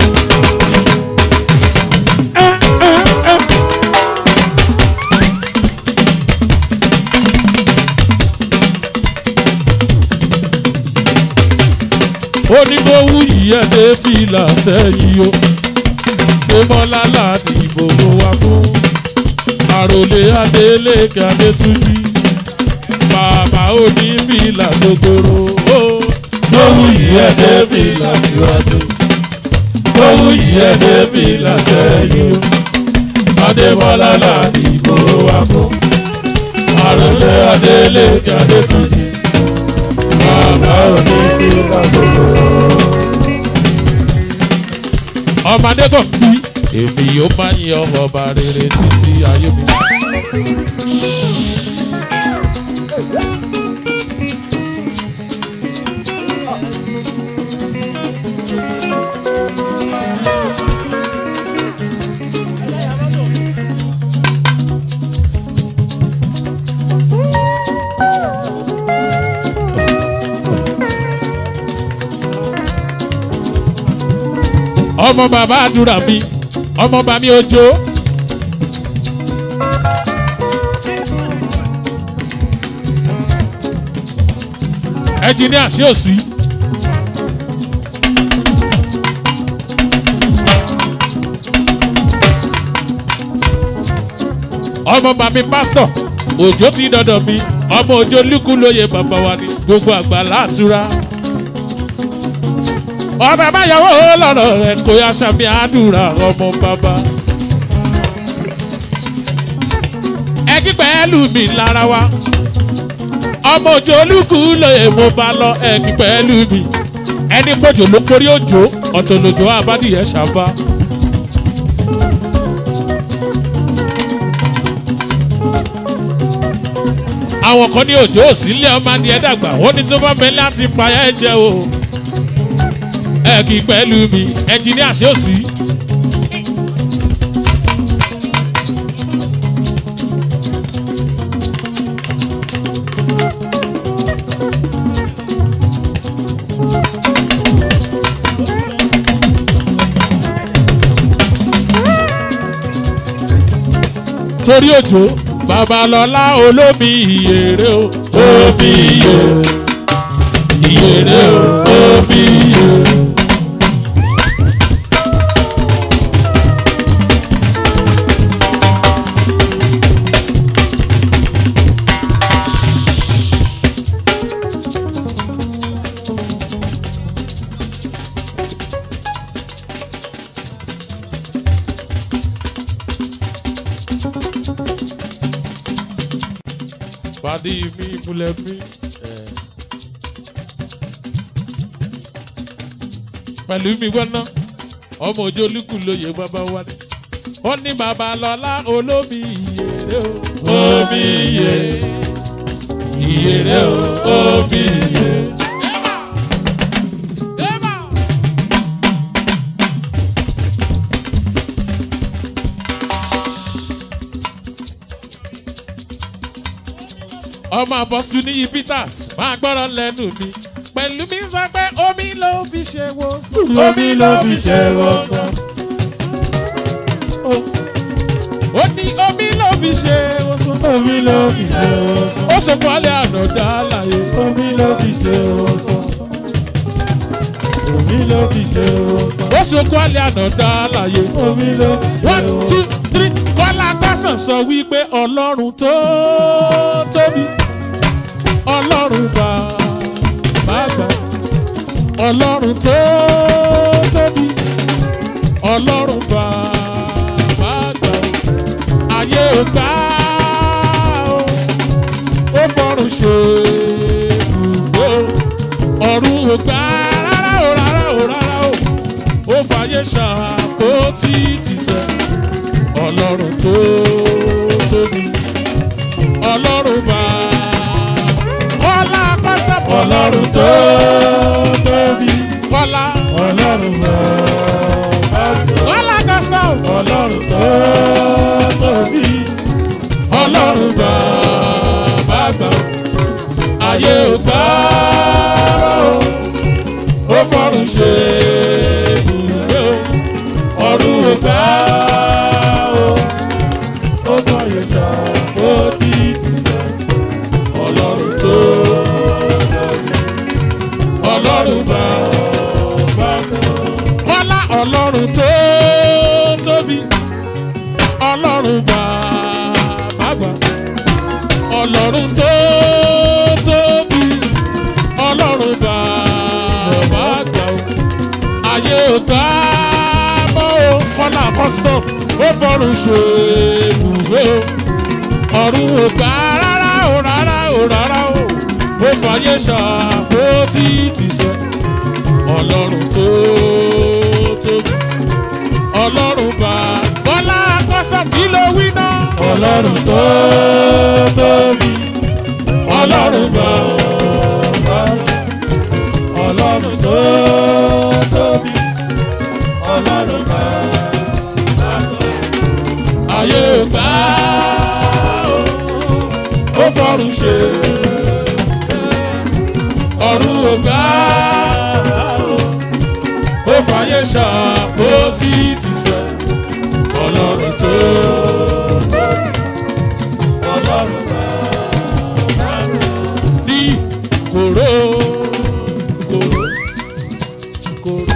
ó ní bówú yìí ẹ̀ dé fìlà sẹ́yìn o pé mọ́lá láti ìbò wa fún àròlé adélèké adétúnjì bàbá onífìlà gogoro. Lówù yìí ẹ̀ débi làṣíwájú. Lówù yìí ẹ̀ débi làṣẹ́yìn. Adébọ́lá làdìbò wa fún. Àròlé Adélékè Adétúnjì. Bàbá onífìlà gogoro. ọmọdé kò bí èmi yóò máa yan ọba rere títí ayé mi. ọmọ bàbá àdúrà mi ọmọ bàbá mi òjò. ẹnjìníà sí òsì. ọmọ bàbá mi pásítọ̀ òjò ti dọ̀dọ̀ mi ọmọ òjò lúkú lóye bàbá wa ni gbogbo àgbà láàtúrà ọbẹ̀ báyọ̀wò lọ́rọ̀ rẹ̀ kò yá sàmì àdúrà ọmọ bàbá. ẹgbẹ́ pẹ̀lú mi lára wa ọmọ òjò olúkú lóye mo bá lọ ẹgbẹ́ pẹ̀lú mi ẹni pọ̀jù ló kórí òjò ọ̀tọ̀ lòjò àbádìyẹ ṣàbá. àwọn kan ní òjò òsínlẹ̀ ọmọ adìẹ dàgbà wọ́n ní tó bá bẹ láti payá ẹ jẹ o ẹ̀kí pẹ̀lú mi ẹnjìníà ṣé ò sí. torí òjò babalọlá olómi ìyèrè o Omi iye, ìyèrè o, omi iye. pàdé mi múlẹ̀ mi. pẹ̀lú mi gbọ́ná ọmọ òjò olúkú lóye bàbá wa ni ó ní babalọlá olómi ìyèrè o. Omi iye, ìyèrè o, omi iye. ọmọ àbọ̀sùn níyì peters máa gbọ́rọ̀ lẹ́nu mi pẹ̀lú mi sọ pé omi ló fi ṣe wo sùn. Omi ló fi ṣe wọ́sàn. ó ní omi ló fi ṣe wo sùn. Omi ló fi ṣe wọ́sàn. ó sọ fún alẹ́ àná dá láyé. Omi ló fi ṣe wọ́sàn. Omi ló fi ṣe wọ́sàn. ó sọ fún alẹ́ àná dá láyé. Omi ló fi ṣe one two wọ́sàn. three kọ́lá tásán sọ wípé ọlọ́run tó tóbi ọlọ́run bá má gbà ọlọ́run tó tóbi ọlọ́run bá má gbà ayé ò gbà ó ó fọrùn ṣe ibùgbé ọ̀run ò gbà rárá o rárá o rárá o ó fàyè ṣàkótì tìṣẹ́ ọlọ́run tó tóbi ọlọ́run bá kọ́lá pásítọ̀ Ọlọ́run tó tóbi. kọ́lá Ọlọ́run bá bá gbọ́. kọ́lá pásítọ̀ Ọlọ́run tó tóbi. ọlọ́run bá bá gbà ayé ò gbà ó ó fọ́run ṣe ibùgbé o ọ̀run ò gbà ó Ó fàyè ṣá ó ti tìṣẹ́. ọlọ́run tó ọlọ́run bá Bá gbọ́. kọ́lá ọlọ́run tó tóbi ọlọ́run bá bàbá ọlọ́run tó custom ó fọrùn ṣe ibùgbé o ọ̀run ò gbà rárá o rárá o rárá o ó fàyè ṣàpótí tìṣẹ́ ọlọ́run tó tóbi ọlọ́run bá bọ́lá custom kí ló wí náà ọlọ́run tó tóbi ọlọ́run bá ọlọ́run tó tóbi ọlọ́run bá ayé ò gbà o ó fọrùn ṣe ọ̀run ò gbà ó fàyè ṣàpótí tìṣẹ́ ọlọ́run tó ọlọ́run bá ní kòró kòró kòró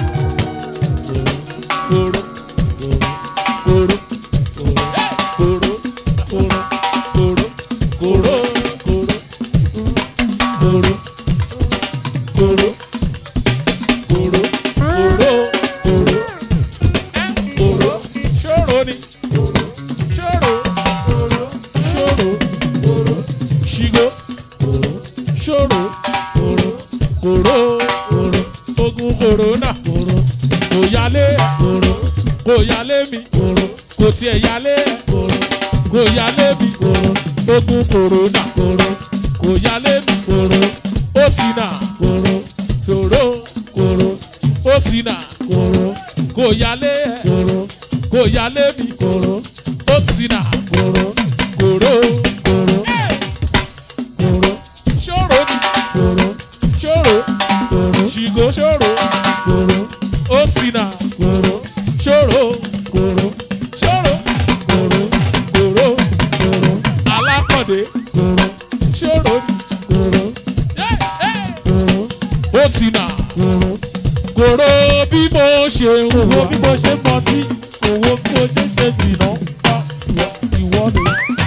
kòró kòró kòró kòró kòró kòró kòró kòró kòró kòró kòró kòró kòró ṣòro ni ṣòro ṣòro ṣìgò ṣòro kòró ogun kòrónà kò yálé kò yálé mi kò tiẹ̀ yálé kò yálé mi ogun kòrónà kò yálé mi ó ti nà ṣòro ó ti nà kò yálé kò yálé mi ó ti nà kòró ṣòro ni ṣòro ṣìgò ṣòro ó ti nà ṣòro ṣòro kòró alákọ̀dé ṣòro ó ti nà kòró bí mo ṣe ń owó wà bí mo ṣe mọ tí owó bí mo ṣe ṣe sì ná ìwọ ni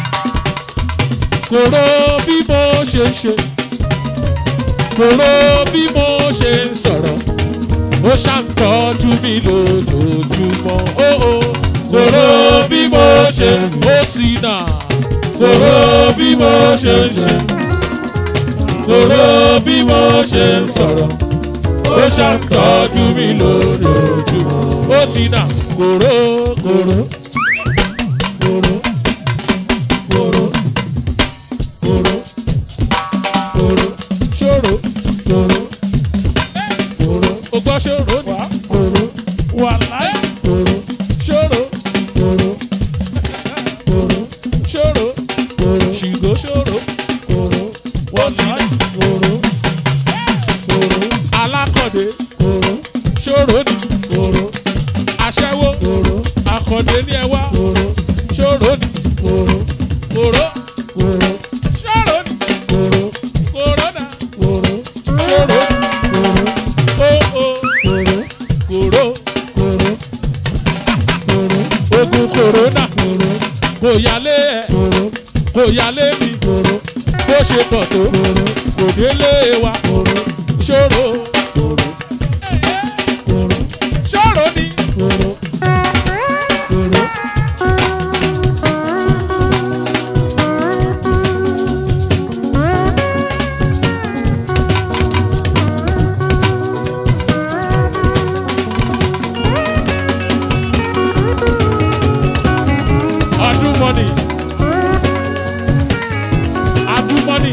kòró bí mo ṣe ń ṣe kòró bí mo ṣe ń sọ̀rọ̀ ó ṣàǹtọ́jú mi lójoojúmọ́ ó ó kòró bí mo ṣe ó ti nà kòró bí mo ṣe ń ṣe kòró bí mo ṣe ń sọ̀rọ̀ ó ṣàǹtọ́jú mi lójoojúmọ́ ó ti nà kòró kòró kòró kòró kòró kòró ṣòro kòró kòró o gbọ́ ṣòro ni kòró wà láì kòró ṣòro kòró kòró ṣòro kòró ṣìgò ṣòro kòró wọ́n ti nà kòró kòró alákọ̀dé kòró ṣòro ni kòró aṣẹ́wó kòró akọ̀dé ní ẹwà kòró ṣòro ni kòró kòró kòró ṣòro ni kòró kòrónà kòró ṣòro kòró ó ó kòró kòró kòró kòró ogun kòrónà kòró kò yálé ẹ̀ kòró kò yálé mi kòró bó ṣe pọ̀ tó kòró kò délé wa kòró ṣòro kòró kòró ṣòro ni kòró kòró. adúmọ́nì adúmọ́nì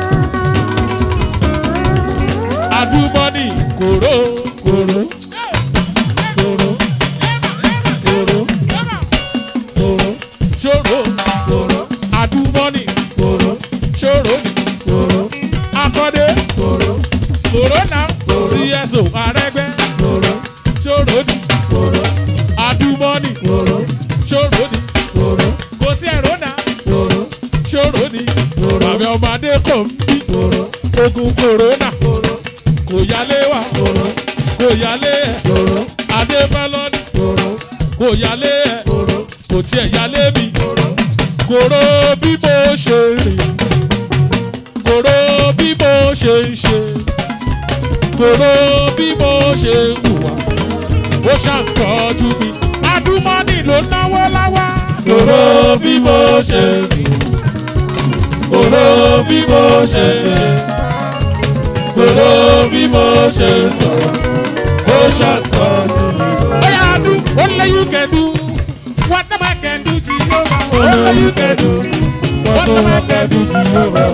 adúmọ́nì kòró kòró kòró kòró kòró ṣòro kòró adúmọ́nì kòró ṣòro ni kòró akọ́dé kòró kòrónà cso arẹ́gbẹ́ kòró ṣòro ni kòró adúmọ́nì kòró ṣòro ni kòró kò sí ẹ̀rọ́nà kòró ṣòro ni bàbá ọmọdé kò ń bí kòró ogun kòrónà kòró kò yálé wa kòró kò yálé ẹ̀ kòró adébálọ́dì kòró kò yálé ẹ̀ kòró kò tiẹ̀ yálé mi kòró bí mo ṣe rìn kòró bí mo ṣe ń ṣe kòró bí mo ṣe ń hùwà ó ṣàǹtọ́jú mi adúmọ́nì ló náwó láwá. Kòró bí mo ṣe rí. Kòró bí mo ṣe ṣe. Kòró bí mo ṣe sọ̀rọ̀. Ó ṣàtọ́jú mi lọ. Oya do, only you can do. What am I can do, Jehovah? Only you can do. What am I can do, Jehovah?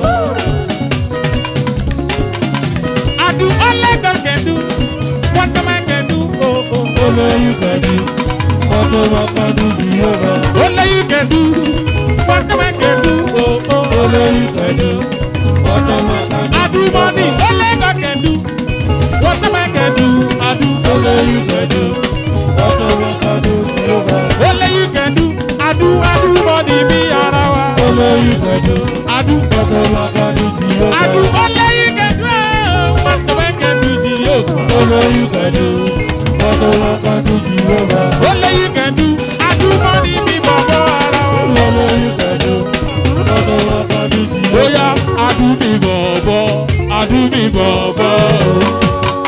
I do only God can do. What am I can do? Oh, oh. Only you can do. What am I can do, Jehovah? Only you can do. What am I can do? Oh, oh. Only you can do. What am I can do, I do money. Only God can do. What am I can do? I do. Only you can do. What am I can do, Jehovah? Only you can do. I do. I do money. Be arawa. Only you can do. I do. What am I can do, I do. Jehovah? Only you can do. What am I can do, Jehovah? Only you can do. What am I can do, Jehovah? Only you can do. I do money. Be babo arawa. Only you can do. What am I can do, Jehovah? Oya, I do me bobo. I do me bobo.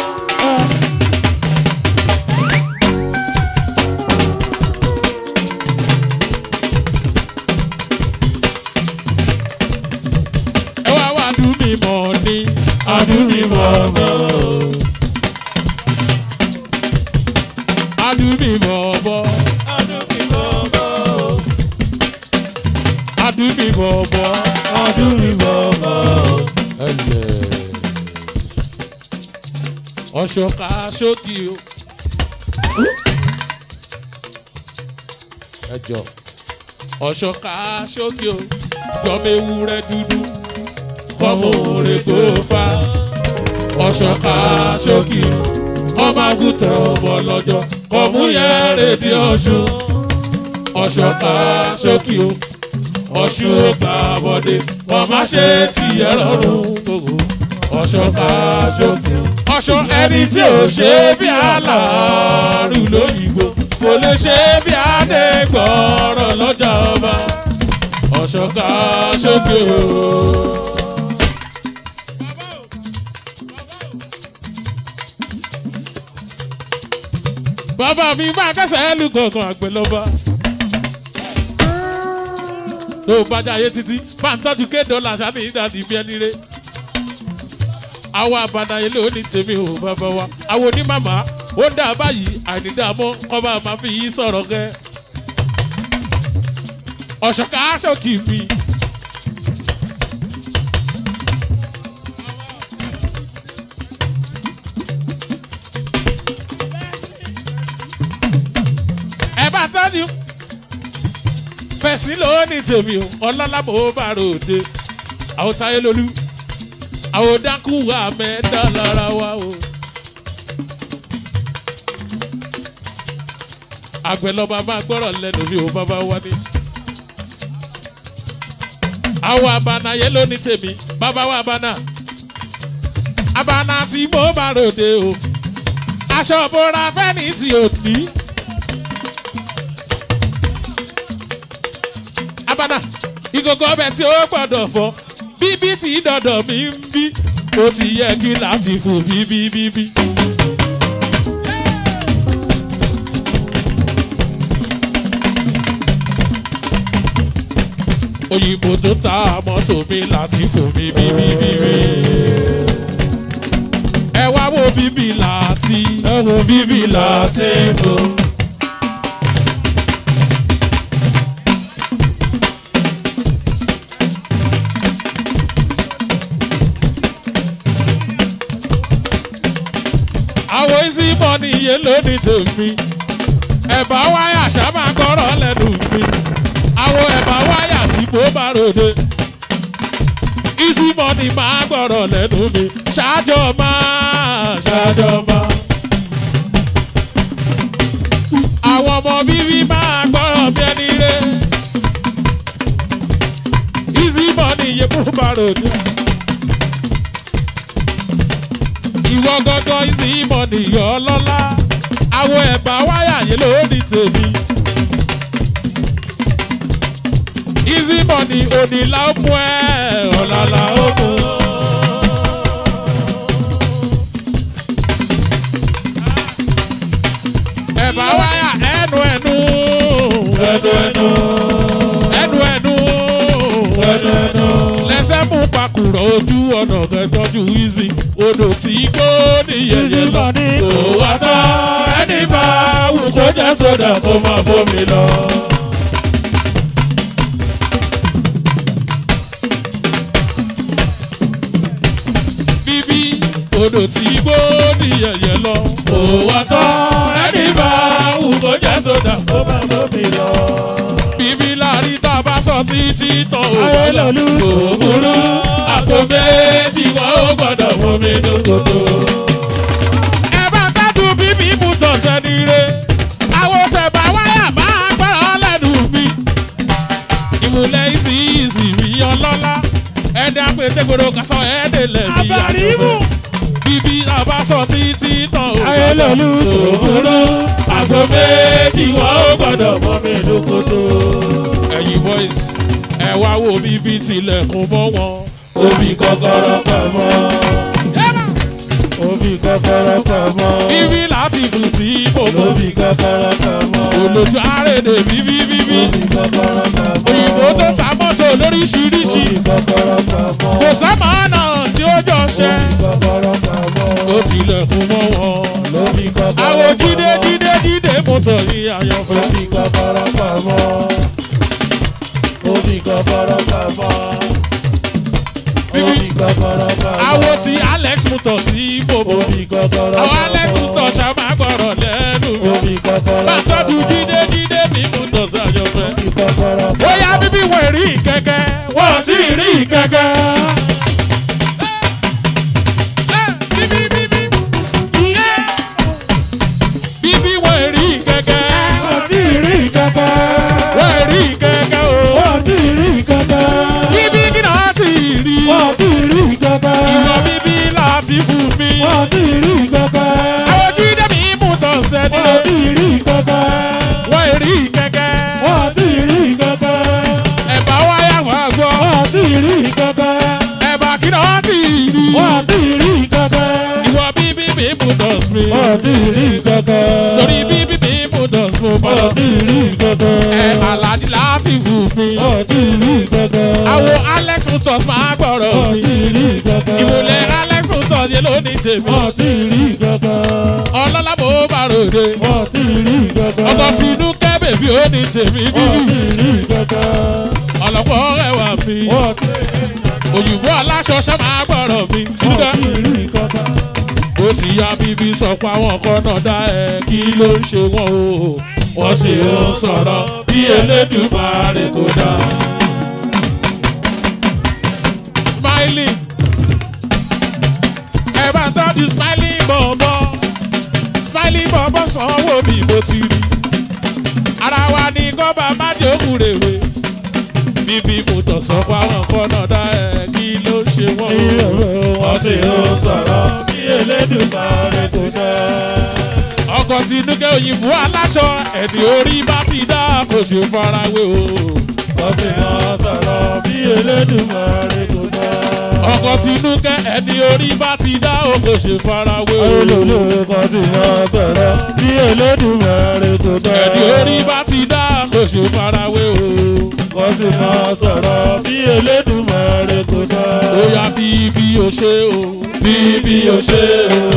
Ẹ wá wá do me money. I do me bobo. I do me bobo. I do me bobo. ẹlẹ ọṣọka ṣókì o ẹjọ ọṣọka ṣókì o jọmọ ewúrẹ́ dúdú kọmọ òrè kó fa ọṣọka ṣókì o ọmọ àgùntàn ọmọ lọ́jọ́ kọmú yẹn rèdí ọ̀ṣun ọṣọka ṣókì o ọ̀ṣun ó gbà bọ́dé wọ́n má ṣe tìyẹ lọ́rùn gbogbo ọ̀ṣọ́ká ṣókè. ọ̀ṣọ́ ẹni tí ò ṣe bí aláàrú lóyìnbó kò lè ṣe bí adégbọ̀ọ́rọ̀ lọ́jà ọba ọ̀ṣọ́ká ṣókè o. bàbá mi máa kẹsẹ̀ lù gọ̀ọ̀gàn àgbẹ̀ lọ́ba tó o bá jáyé títí bá ń tọ́jú ké dọ́là sábì ìdádì bí ẹni rẹ. àwọn àbànàyè ló ní tèmi ò bàbá wa àwọn onímàmá ó dà báyìí àìnídàámọ́ kọ́ bá máa fi yí sọ̀rọ̀ gẹ́. ọ̀ṣọ̀ká aṣọ́kì mi. ẹ bá tọ́jú fẹ̀sí ló ní tèmi o ọlọ́lábò bá ròde àwọn táyé lolú àwọn dákú wà mẹ́ẹ̀dá lára wa o. àgbẹ̀ lọ́ba máa gbọ́rọ̀ lẹ́nu mi ò bàbá wa ní. àwọn àbànàyé ló ní tèmi bàbá wa àbànà àbànà tí mo bá ròde o aṣọ bora fẹ́ni tí ò ní. abana ìkòkò ọbẹ̀ tí ó gbọ́dọ̀ fọ bíbí tí dọ̀dọ̀ mi ń bí ó ti yẹ kí láti fò bíbí bíbí. òyìnbó tó ta mọ́tò mi láti fò mí bíbí bíbí. ẹ wá wo bíbí láti ẹ wo bíbí láti fò. àwọn isi mọ́ni iye lónìí tèmi ẹ̀bà wáyà sábà gbọ́rọ̀ lẹ́nu mi àwọn ẹ̀bà wáyà tí mo bá ròde isi mọ́ni máa gbọ́rọ̀ lẹ́nu mi ṣáájọ́ máa ṣáájọ́ máa. àwọn ọmọ bíbí máa gbọ́rọ̀ bí ẹni rẹ̀ isi mọ́ni iye mo bá ròde. ìwọ gángan ìsì ìmọ̀ nìyọ lọ́lá àwọn ẹ̀bà wáyà yìí ló ní tèmi. ìsì ìmọ̀ ní onílà ó mú ẹ ọ̀làlà ó mú. ẹ̀bá wáyà ẹnu ẹnu ẹnu ẹnu ẹnu ẹnu ẹnu ẹnu. lẹsẹ̀ mú pakùrọ̀ ojú ọ̀nà kẹtọ́jú easy odò tí gbó ní yẹyẹ lọ. kò wá tán ẹni bá wù kó jẹ́ sódà kó máa bómi lọ. bíbí odò tí gbó ní yẹyẹ lọ. kò wá tán ẹni bá wù kó jẹ́ sódà kó máa bómi lọ. bíbí láàrin tá a bá sọ títí tán ò ayé bọ́lá. lòlú kò burú àpò méjì wọn ó gbọ́dọ̀ bómi lókoto. ẹ bá tẹ́tù bíbí mú tọ̀sẹ̀ níre àwọn tẹ̀bà wáyà máa gbọ́rọ̀ lẹ́nu mi ìmùlẹ̀ ìsì ìsì mi ọlọ́lá ẹ̀dẹ̀ àpètègbodò kásán ẹ̀dẹ̀ lẹ́bi àjọpẹ́ bíbí làbá sọ títí tán ò ayé lòlú kò burú àpò méjì wọn ó gbọ́dọ̀ bómi lókoto. ẹ̀yin boys ẹ wá wo bíbí tilẹ̀kùn mọ́ wọn. omi kọ́kọ́rọ́ pamọ́ omi kọ́kọ́rọ́ pamọ́ bíbí láti fún tí mo mọ̀ omi kọ́kọ́rọ́ pamọ́ olójú àrèdè bíbí bíbí omi kọ́kọ́rọ́ pamọ́ òyìnbó tó ta mọ́tò lóríṣiríṣi omi kọ́kọ́rọ́ pamọ́ kò sábà náà tí ó jọ ṣe omi kọ́kọ́rọ́ pamọ́ ó tilẹ̀kùn mọ́ wọn. omi kọ́kọ́rọ́ àwọn pamọ́ jíde jíde jíde mọ́tò yìí àyànfẹ́. omi kọ́kọ́rọ́ pamọ́ omi kọ́kọ́rọ́ pamọ́ omi kọ́kọ́rọ́ pamọ́ àwọn ti alex mọ́tò tí mo mọ̀. omi kọ́kọ́rọ́ àwọn alex mọ́tò pamọ́ ṣàmà gbọ́rọ̀ lẹ́nu mi. omi kọ́kọ́rọ́ bá tọ́jú pamọ́ jíde jíde ní mọ́tò sí àyànfẹ́. omi kọ́kọ́rọ́ pamọ́. bóyá bíbí wọ̀ rí kẹ̀kẹ́ wọ́n ti rí kẹ̀kẹ́. bíbí bíbí bíbí wọ̀ rí kẹ̀kẹ́ Wọ́n ti rí kankan. wọ̀ rí kẹ̀kẹ́ o. Wọ́n ti rí kankan. bíbí kí náà ti rí. Wọ́n ti rí kankan. ìwọ bíbí láti fún mi. Wọ́n ti rí kankan. àwọn jíde mi mú tọ̀sẹ̀ Wọ́n nílé. ti rí kankan. wọ́n rí kẹ̀kẹ́. Wọ́n ti rí kankan. ẹ̀bá wáyà wá gbọ́. Wọ́n ti rí kankan. ẹ̀bá kí náà ti rí. Wọ́n ti rí kankan. ìwọ bíbí mi mú tọ̀sẹ̀ mi. Wọ́n ti rí kankan. torí bíbí mi mú tọ̀sẹ̀ mi. Wọ́n ti rí kankan. ẹ aláàdì láti fún mi. Wọ́n ti rí kankan. àwọn alex mutos máa gbọ́rọ̀ Wọ́n mi. ti rí kankan. ìmùlẹ̀ alex mutos yẹn ló ní tèmi. Wọ́n ti rí kankan. ọlọ́lá mo bá ròde. Wọ́n ti rí kankan. ọkọ̀ tinú kẹ́ bèbí ó ní tèmi Wọ́n bíbí. ti rí kankan. ọlọ́pọ̀ rẹwà mi. Wọ́n ti òyìnbó aláṣọ ṣe máa gbọ́rọ̀ mi. wọ́n Túndé ti rí kankan. ó ti ya bíbí sọ pé àwọn kan náà dá ẹ kí ló ń ṣe wọ́n o. Wọ́n sì ń sọ̀rọ̀ bí Elédùmarè kò dá. smiling ẹ bá ń tọ́jú smiling bọ̀bọ̀ smiling bọ̀bọ̀ sanwó mi mo ti rí ara wa ní kọ́ba májòkú rèwe bíbí mo tọ̀ sọ pé àwọn kan náà dá ẹ kí ló ń ṣe wọ́n o. Wọ́n sì ń sọ̀rọ̀ bí Elédùmarè kò dá. ọkọ̀ tí dúkẹ́ òyìnbó aláṣọ ẹ̀dì orí bá ti dá kò ṣe farawé o. Wọ́n sì ń sọ̀rọ̀ bí Elédùmarè kò dá. ọkọ̀ tí dúkẹ́ ẹ̀dì orí bá ti dá o kò ṣe farawé o. Olólù kan sì ń sọ̀rọ̀ bí Elédùmarè kò dá. ẹ̀dì orí bá ti dá kò ṣe farawé o. Wọ́n sì ń sọ̀rọ̀ bí Elédùmarè kò dá. ó yá bí bí o ṣe o. Bí bí o ṣe o.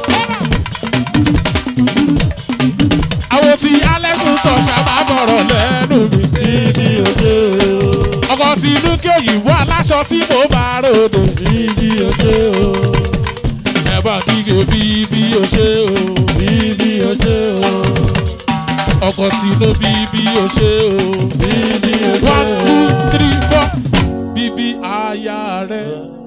àwọn tí alex ń tọ̀ ṣàbà bọ̀rọ̀ lẹ́nu mi. Bí bí o ṣe o. ọkọ̀ tí dúkẹ́ òyìnbó aláṣọ tí mo bá ròde. Bí bí o ṣe o. ẹ bá kígbe bí bí o ṣe o. Bí bí o ṣe o. ọkọ̀ tí ló bí bí o ṣe o. Bí bí o ṣe o. one two three four bíbí aya rẹ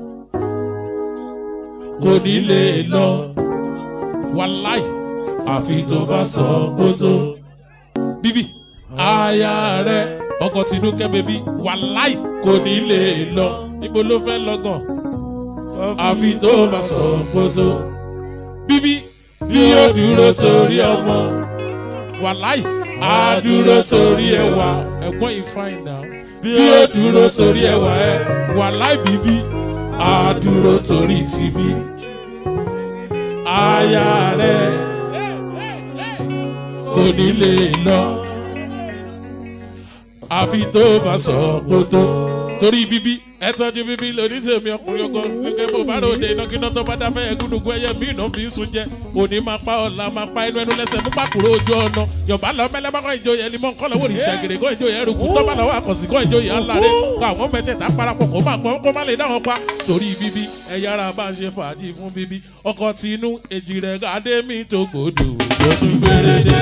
kò ní lè lọ wàláì àfi tó bá sọ kótó bíbí aya rẹ ọkọ tinúkẹ bèbí wàláì kò ní lè lọ níbo ló fẹ́ lọ́gàn àfi tó bá sọ kótó bíbí bí ó dúró torí ọmọ wàláì á dúró torí ẹwà ẹ̀gbọ́n ìfáìnà bí ó dúró torí ẹwà ẹ wàláì bíbí á dúró torí tìbí aya rẹ kò ní lè lọ àfi tó bá sọ kótó torí bíbí ẹ tọ́jú bíbí lóní tèmi ọkùnrin ọgọ́ nígbà mo bá ròde inákiná tó bá dáfẹ́ ẹgúnnugún ẹyẹ mí iná fi ń sun jẹ òní máa pa ọ̀la máa pa inú ẹnu lẹ́sẹ̀ mú pàkúrò ojú ọ̀nà yọ̀bá lọ mẹ́lẹ́mọ́kọ́ ìjòyè ẹni mọ́ nǹkan lọ́wọ́ òrìṣà gèrè kó ìjòyè ẹrùkú tó bá lọ́wọ́ àkànṣì kó ìjòyè aláre kó àwọn mẹ́tẹ̀ẹ̀ta parapọ̀ kó má gbọ́n kó má lè dáwọn pa torí bíbí ẹ yára bá ń ṣe fàájì fún bíbí ọkọ̀ tinú èjì rẹ̀ gàdé mi tó gbòdò tó tún gbére dé.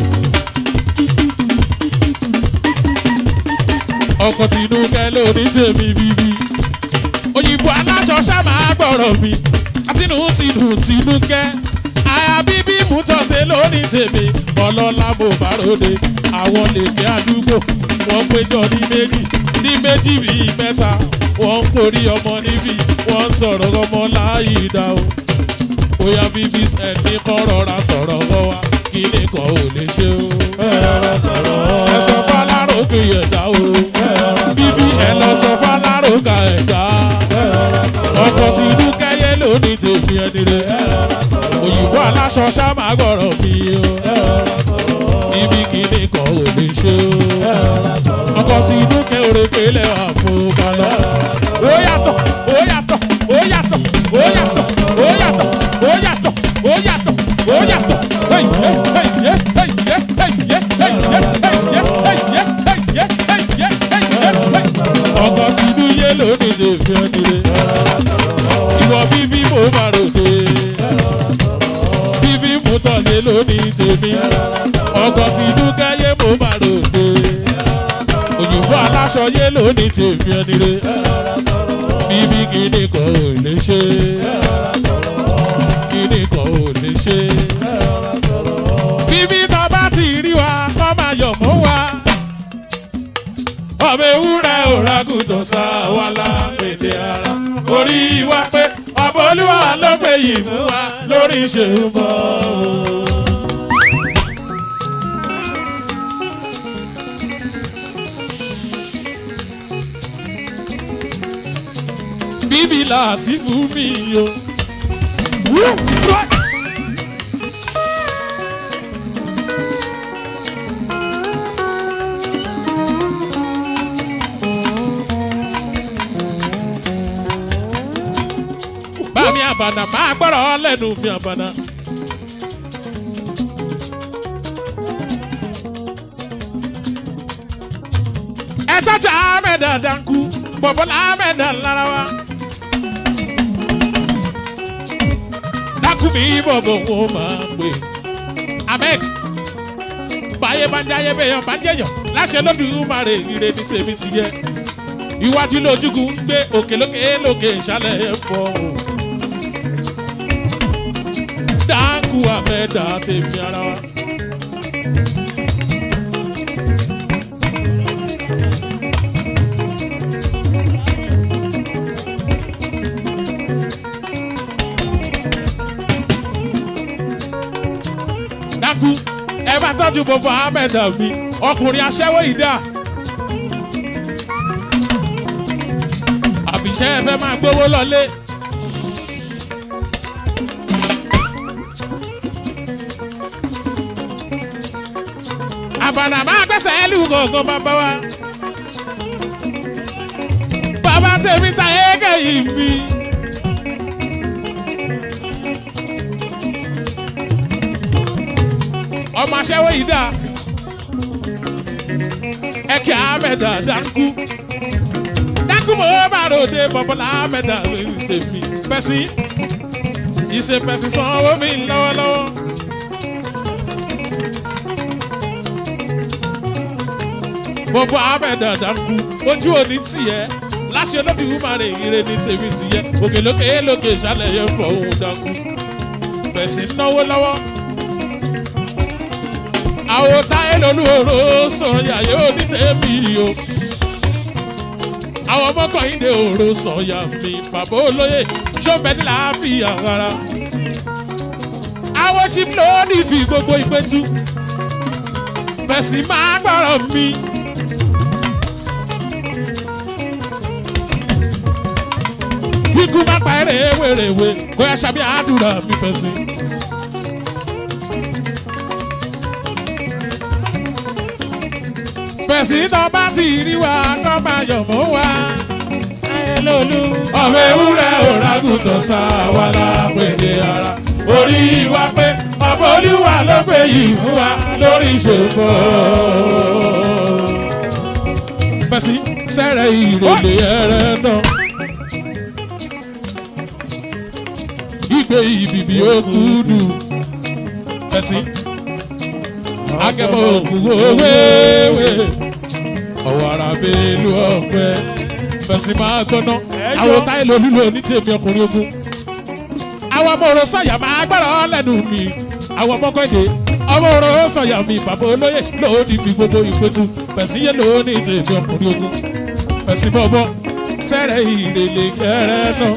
ọkọ̀ tinú kẹ́ lóní tèmi bíbí òyìnbó aláṣọ ṣáàmà gbọ́rọ̀ mi àtinú tinú tinú kẹ́ àyà bíbí mú tọ́sẹ̀ lónìí tèmi ọlọ́lá mo bá ròde àwọn lèkè àdúgbò wọ́n péjọ ní méjì ní méjì bíi mẹ́ta wọ́n ń porí ọmọ níbí wọ́n ń sọ̀rọ̀ ọmọ láàyè dá o bóyá bíbí ẹni kan rọra sọ̀rọ̀ wọ́n wá kí nìkan ò lè ṣe o. ẹ sọ fálárò kì í ẹ̀dá o bíbí ẹ lọ sọ fálárò ka ẹ̀dá ọkọ̀ tí inú kẹ́yẹ lónìí tèmi ẹni rẹ̀ òyìnbó aláṣọ ṣáàmà gbọ́rọ̀ mi o ibi kìíní kan ò lè ṣe o ọkọ̀ tí inú kẹ́ òrèké lẹ́wà fún balọ̀ ó yàtọ̀ ó yàtọ̀ ó yàtọ̀ ó yàtọ̀ ó yàtọ̀ ó yàtọ̀ ó yàtọ̀ ó yàtọ̀ hey yeah hey yeah hey yeah hey yeah hey yeah hey yeah hey yeah hey yeah hey yeah hey yeah hey ọkọ̀ tí inú yé lónìí tèmi ẹni rẹ̀ ìwọ bíbí mo máa ròde bíbí mo tọ̀sẹ̀ lónìí tèmi ọkọ̀ tí dúkáyé mo máa ròde òyìnbó aláṣọ yé lónìí tèmi ẹni re bíbí kíní kan ò lè ṣe kíní kan ò lè ṣe bíbí tó bá ti rí wa kọ́ máa yọ̀ mọ́ wa ọmọ ewúrẹ́ òragùtàn sá wa lápèdè ara orí wa pé ọmọ olúwa ló gbé yìí fún wa lórí ìṣèlú bíbí láti fún mi o. bá mi àbànà máa gbọ́rọ̀ lẹ́nu mi àbànà. ẹ tọ́jà ahmed adanku bọ̀bọ̀lá ahmed lára wa. dákúmi bọ̀bọ̀ wọn máa pè. ahmed báyé bá ń jáyé bẹ́yàn bá ń jẹ́yàn láṣẹ lódùn máa rè ire ní tèmi ti yẹ. iwájú lójúgun ń gbé òkè lókè lókè ìsàlẹ̀ ẹ̀ fọ́ o. dákú ahmed àtẹ̀mí ara wa. dákú ẹ bá tọ́jú gbogbo ahmed mi ọkùnrin aṣẹ́wó ìdá. àbíṣẹ́ ẹ fẹ́ máa gbówó lọlé. àbànà máa gbẹ́sẹ̀ ẹ́ lù gọ̀ọ̀gàn bàbá wa. bàbá tèmi ta ẹ̀ẹ́gẹ̀ yìí mi. ọmọ aṣẹ́wó yìí dà ẹ kí ahmed dánkù dánkù mo máa ròde bọ̀bọ̀lá ahmed tèmi pẹ̀sì ìṣe pẹ̀sì sanwó mi lọ́wọ́lọ́wọ́. bọ̀bọ̀ ahmed dánkù ojú òní tiẹ̀ láṣẹ olóbi wúmarè ire ní tèmi tiẹ̀ òkè lókè lókè ìṣàlẹ̀ yẹn fọ̀ ohun dánkù pẹ̀sì náwó lọ́wọ́ àwọn táyé lolúoró sọ̀yà yóò ní tèmi o. àwọn ọmọkànlélẹ òró sọ̀yà mi bàbá olóyè ṣọ́bẹ̀dì láàfin àwara. àwọn chief lónìí fi gbogbo ìpẹ́tù bẹ̀sì máa gbọ́rọ̀ mi. kíkú má pa eré wèrèwé kó yá sábẹ́ àdúrà mi bẹ̀sì. fẹ̀sí náà bá ti rí wa kọ́ máa yọ̀ mọ́ wa. ayẹlólú. ọmọ ewúrẹ́ òragùntàn sá wa lápèdè ara orí wa pé ọmọ olúwa ló pè yìí fún wa lórí ìṣòro. fẹ̀sí sẹ́rẹ̀ ìrèlè ẹ̀rẹ̀ náà. ìgbé ìbìbì òkúdù fẹ̀sí agẹmọ òkú owéwé ọwọ́ ara bẹ́ẹ̀lú ọ̀pẹ fẹ̀sí máa gbọ́ná àwọn táyé lolú lò ní tèmi ọkùnrin ogun àwọn ọmọ òrò sọ̀yà máa gbọ́rọ̀ lẹ́nu mi àwọn ọmọ kọ́dé ọmọ òrò sọ̀yà mi bàbá olóyè lòdì fi gbogbo ìpẹ́tù fẹ̀sí yé lò ní tèmi ọkùnrin ogun fẹ̀sí bọ́bọ́ sẹ́rẹ̀ ìrèlè kẹrẹ́ náà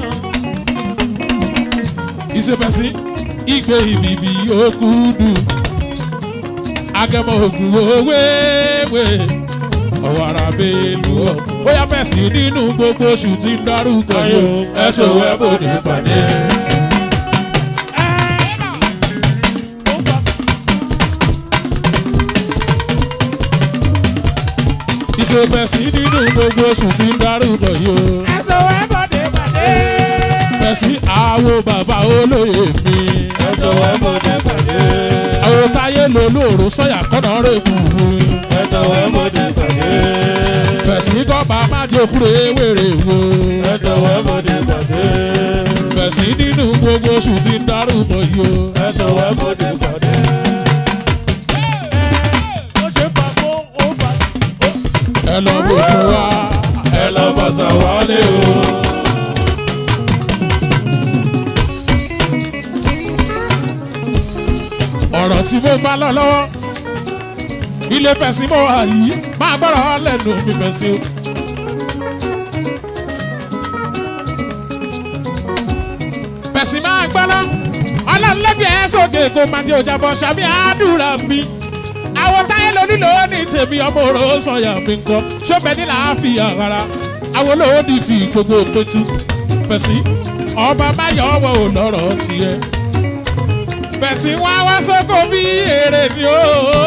ìsèpẹ̀sí ìgbé ìbìbì òkúdù agẹmọ ògùn owéwé ọwọ́ ara bẹ́ẹ̀lú ọ̀ bóyá fẹ̀sí nínú gbogbo oṣù tí ń dárúkọ yìí ẹ̀sùn wẹ́bù ní pàdé. ìsèpẹ̀sí nínú gbogbo oṣù tí ń dárúkọ yìí ẹ̀sọ́ ẹ̀bọ̀dé pàdé. fẹ̀sí àwo bàbá olóyè mi ẹ̀sọ́ ẹ̀bọ̀dé pàdé. àwọn táyé lolóòrò sọ̀yà kọ́nà rẹ̀ kù mí. ẹ̀sọ́ ẹ̀bọ̀dé pàdé. fẹ̀sí kọ́ba má jókòó ewéré wo. ẹ̀sọ́ ẹ̀bọ̀dé pàdé. fẹ̀sí nínú gbogbo oṣù tí ń dárúkọ yìí o. ẹ̀sọ́ ẹ̀bọ̀dé pàdé. ó ṣe pàgó ó bà. ẹ lọ bò fún wa ẹ lọ bàṣà wálé o. ọ̀rọ̀ tí mo bá lọ lọ́wọ́ ilé fẹ̀sí mo wà yìí máa gbọ́dọ̀ lẹ́nu mi fẹ̀sí o. fẹ̀sí máa gbọ́dọ̀ ọlọ́run lẹ́bi ẹ̀ sókè kó máa jẹ́ òjàbọ̀ ṣàbí àdúrà mi àwọn táyé lórí lónìí tèmi ọmọ òrò sọyà mi nǹkan ṣọ́bẹ̀ ní làáfíà rárá àwọn olóòdì fi gbogbo pétú fẹ̀sí ọba báyọ̀ ọwọ́ ò lọ́rọ̀ tiẹ̀ fẹ̀sí wá wá sóko bí èrè ni ó.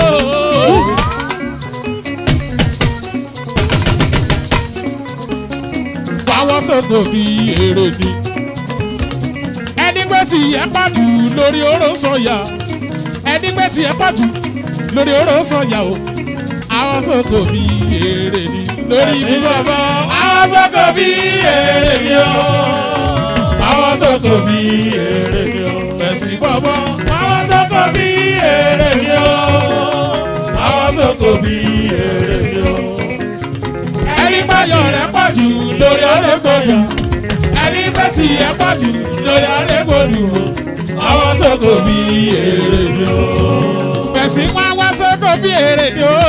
wá wá sóko bí èrè ni ẹni pé tí ẹ pàjù lórí oró sọyà ẹni pé tí ẹ pàjù lórí oró sọyà o àwọn sóko bí èrè ni lórí ibi sọfọ àwọn sóko bí èrè ni o àwọn sóko bí èrè ni o fẹsí bọbọ àwọn sóko bí èrè ni o àwọn sóko bí èrè ni o ẹni pààyàn rẹ pàjù lórí ọ̀rẹ́ fọyà ẹni pé tí ẹ pàjù lórí ọ̀rẹ́ gbòdù o àwọn sóko bí èrè ni o fẹsí wá wá sóko bí èrè ni o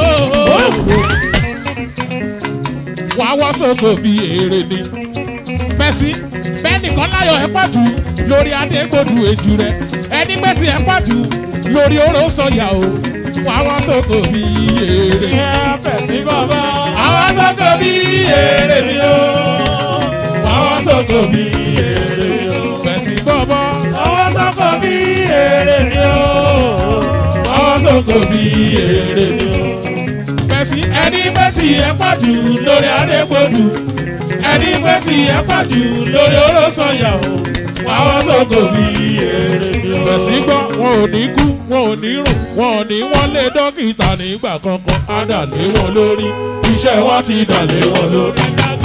wá wá sóko bí èrè ni fẹsí bẹ́ẹ̀ nìkan láyọ̀ ẹ pàjù lórí adégbòdù èjù rẹ ẹni pé tí ẹ pàjù lórí oró sọyà o wá wá sóko bí èrè ni fẹ̀sí bàbá. àwọn sọ́kò bí èrè mi o. àwọn sọ́kò bí èrè mi o. fẹ̀sí bọ́bọ́. àwọn tọkọ bí èrè ni ó. àwọn sọ́kò bí èrè mi o. fẹ̀sí ẹni pé tí ẹ pàjù lórí adégbòdù. ẹni pé tí ẹ pàjù lórí olóṣọ̀yà o. àwọn sọ́kò bí èrè mi o. fẹ̀sí gbọ́ wọn ò ní kú wọn ò ní rùn wọn ò ní wọ́n lé dókítà nígbà kankan á dà lé wọn lórí iṣẹ́ wọn ti dà lé wọn lórí.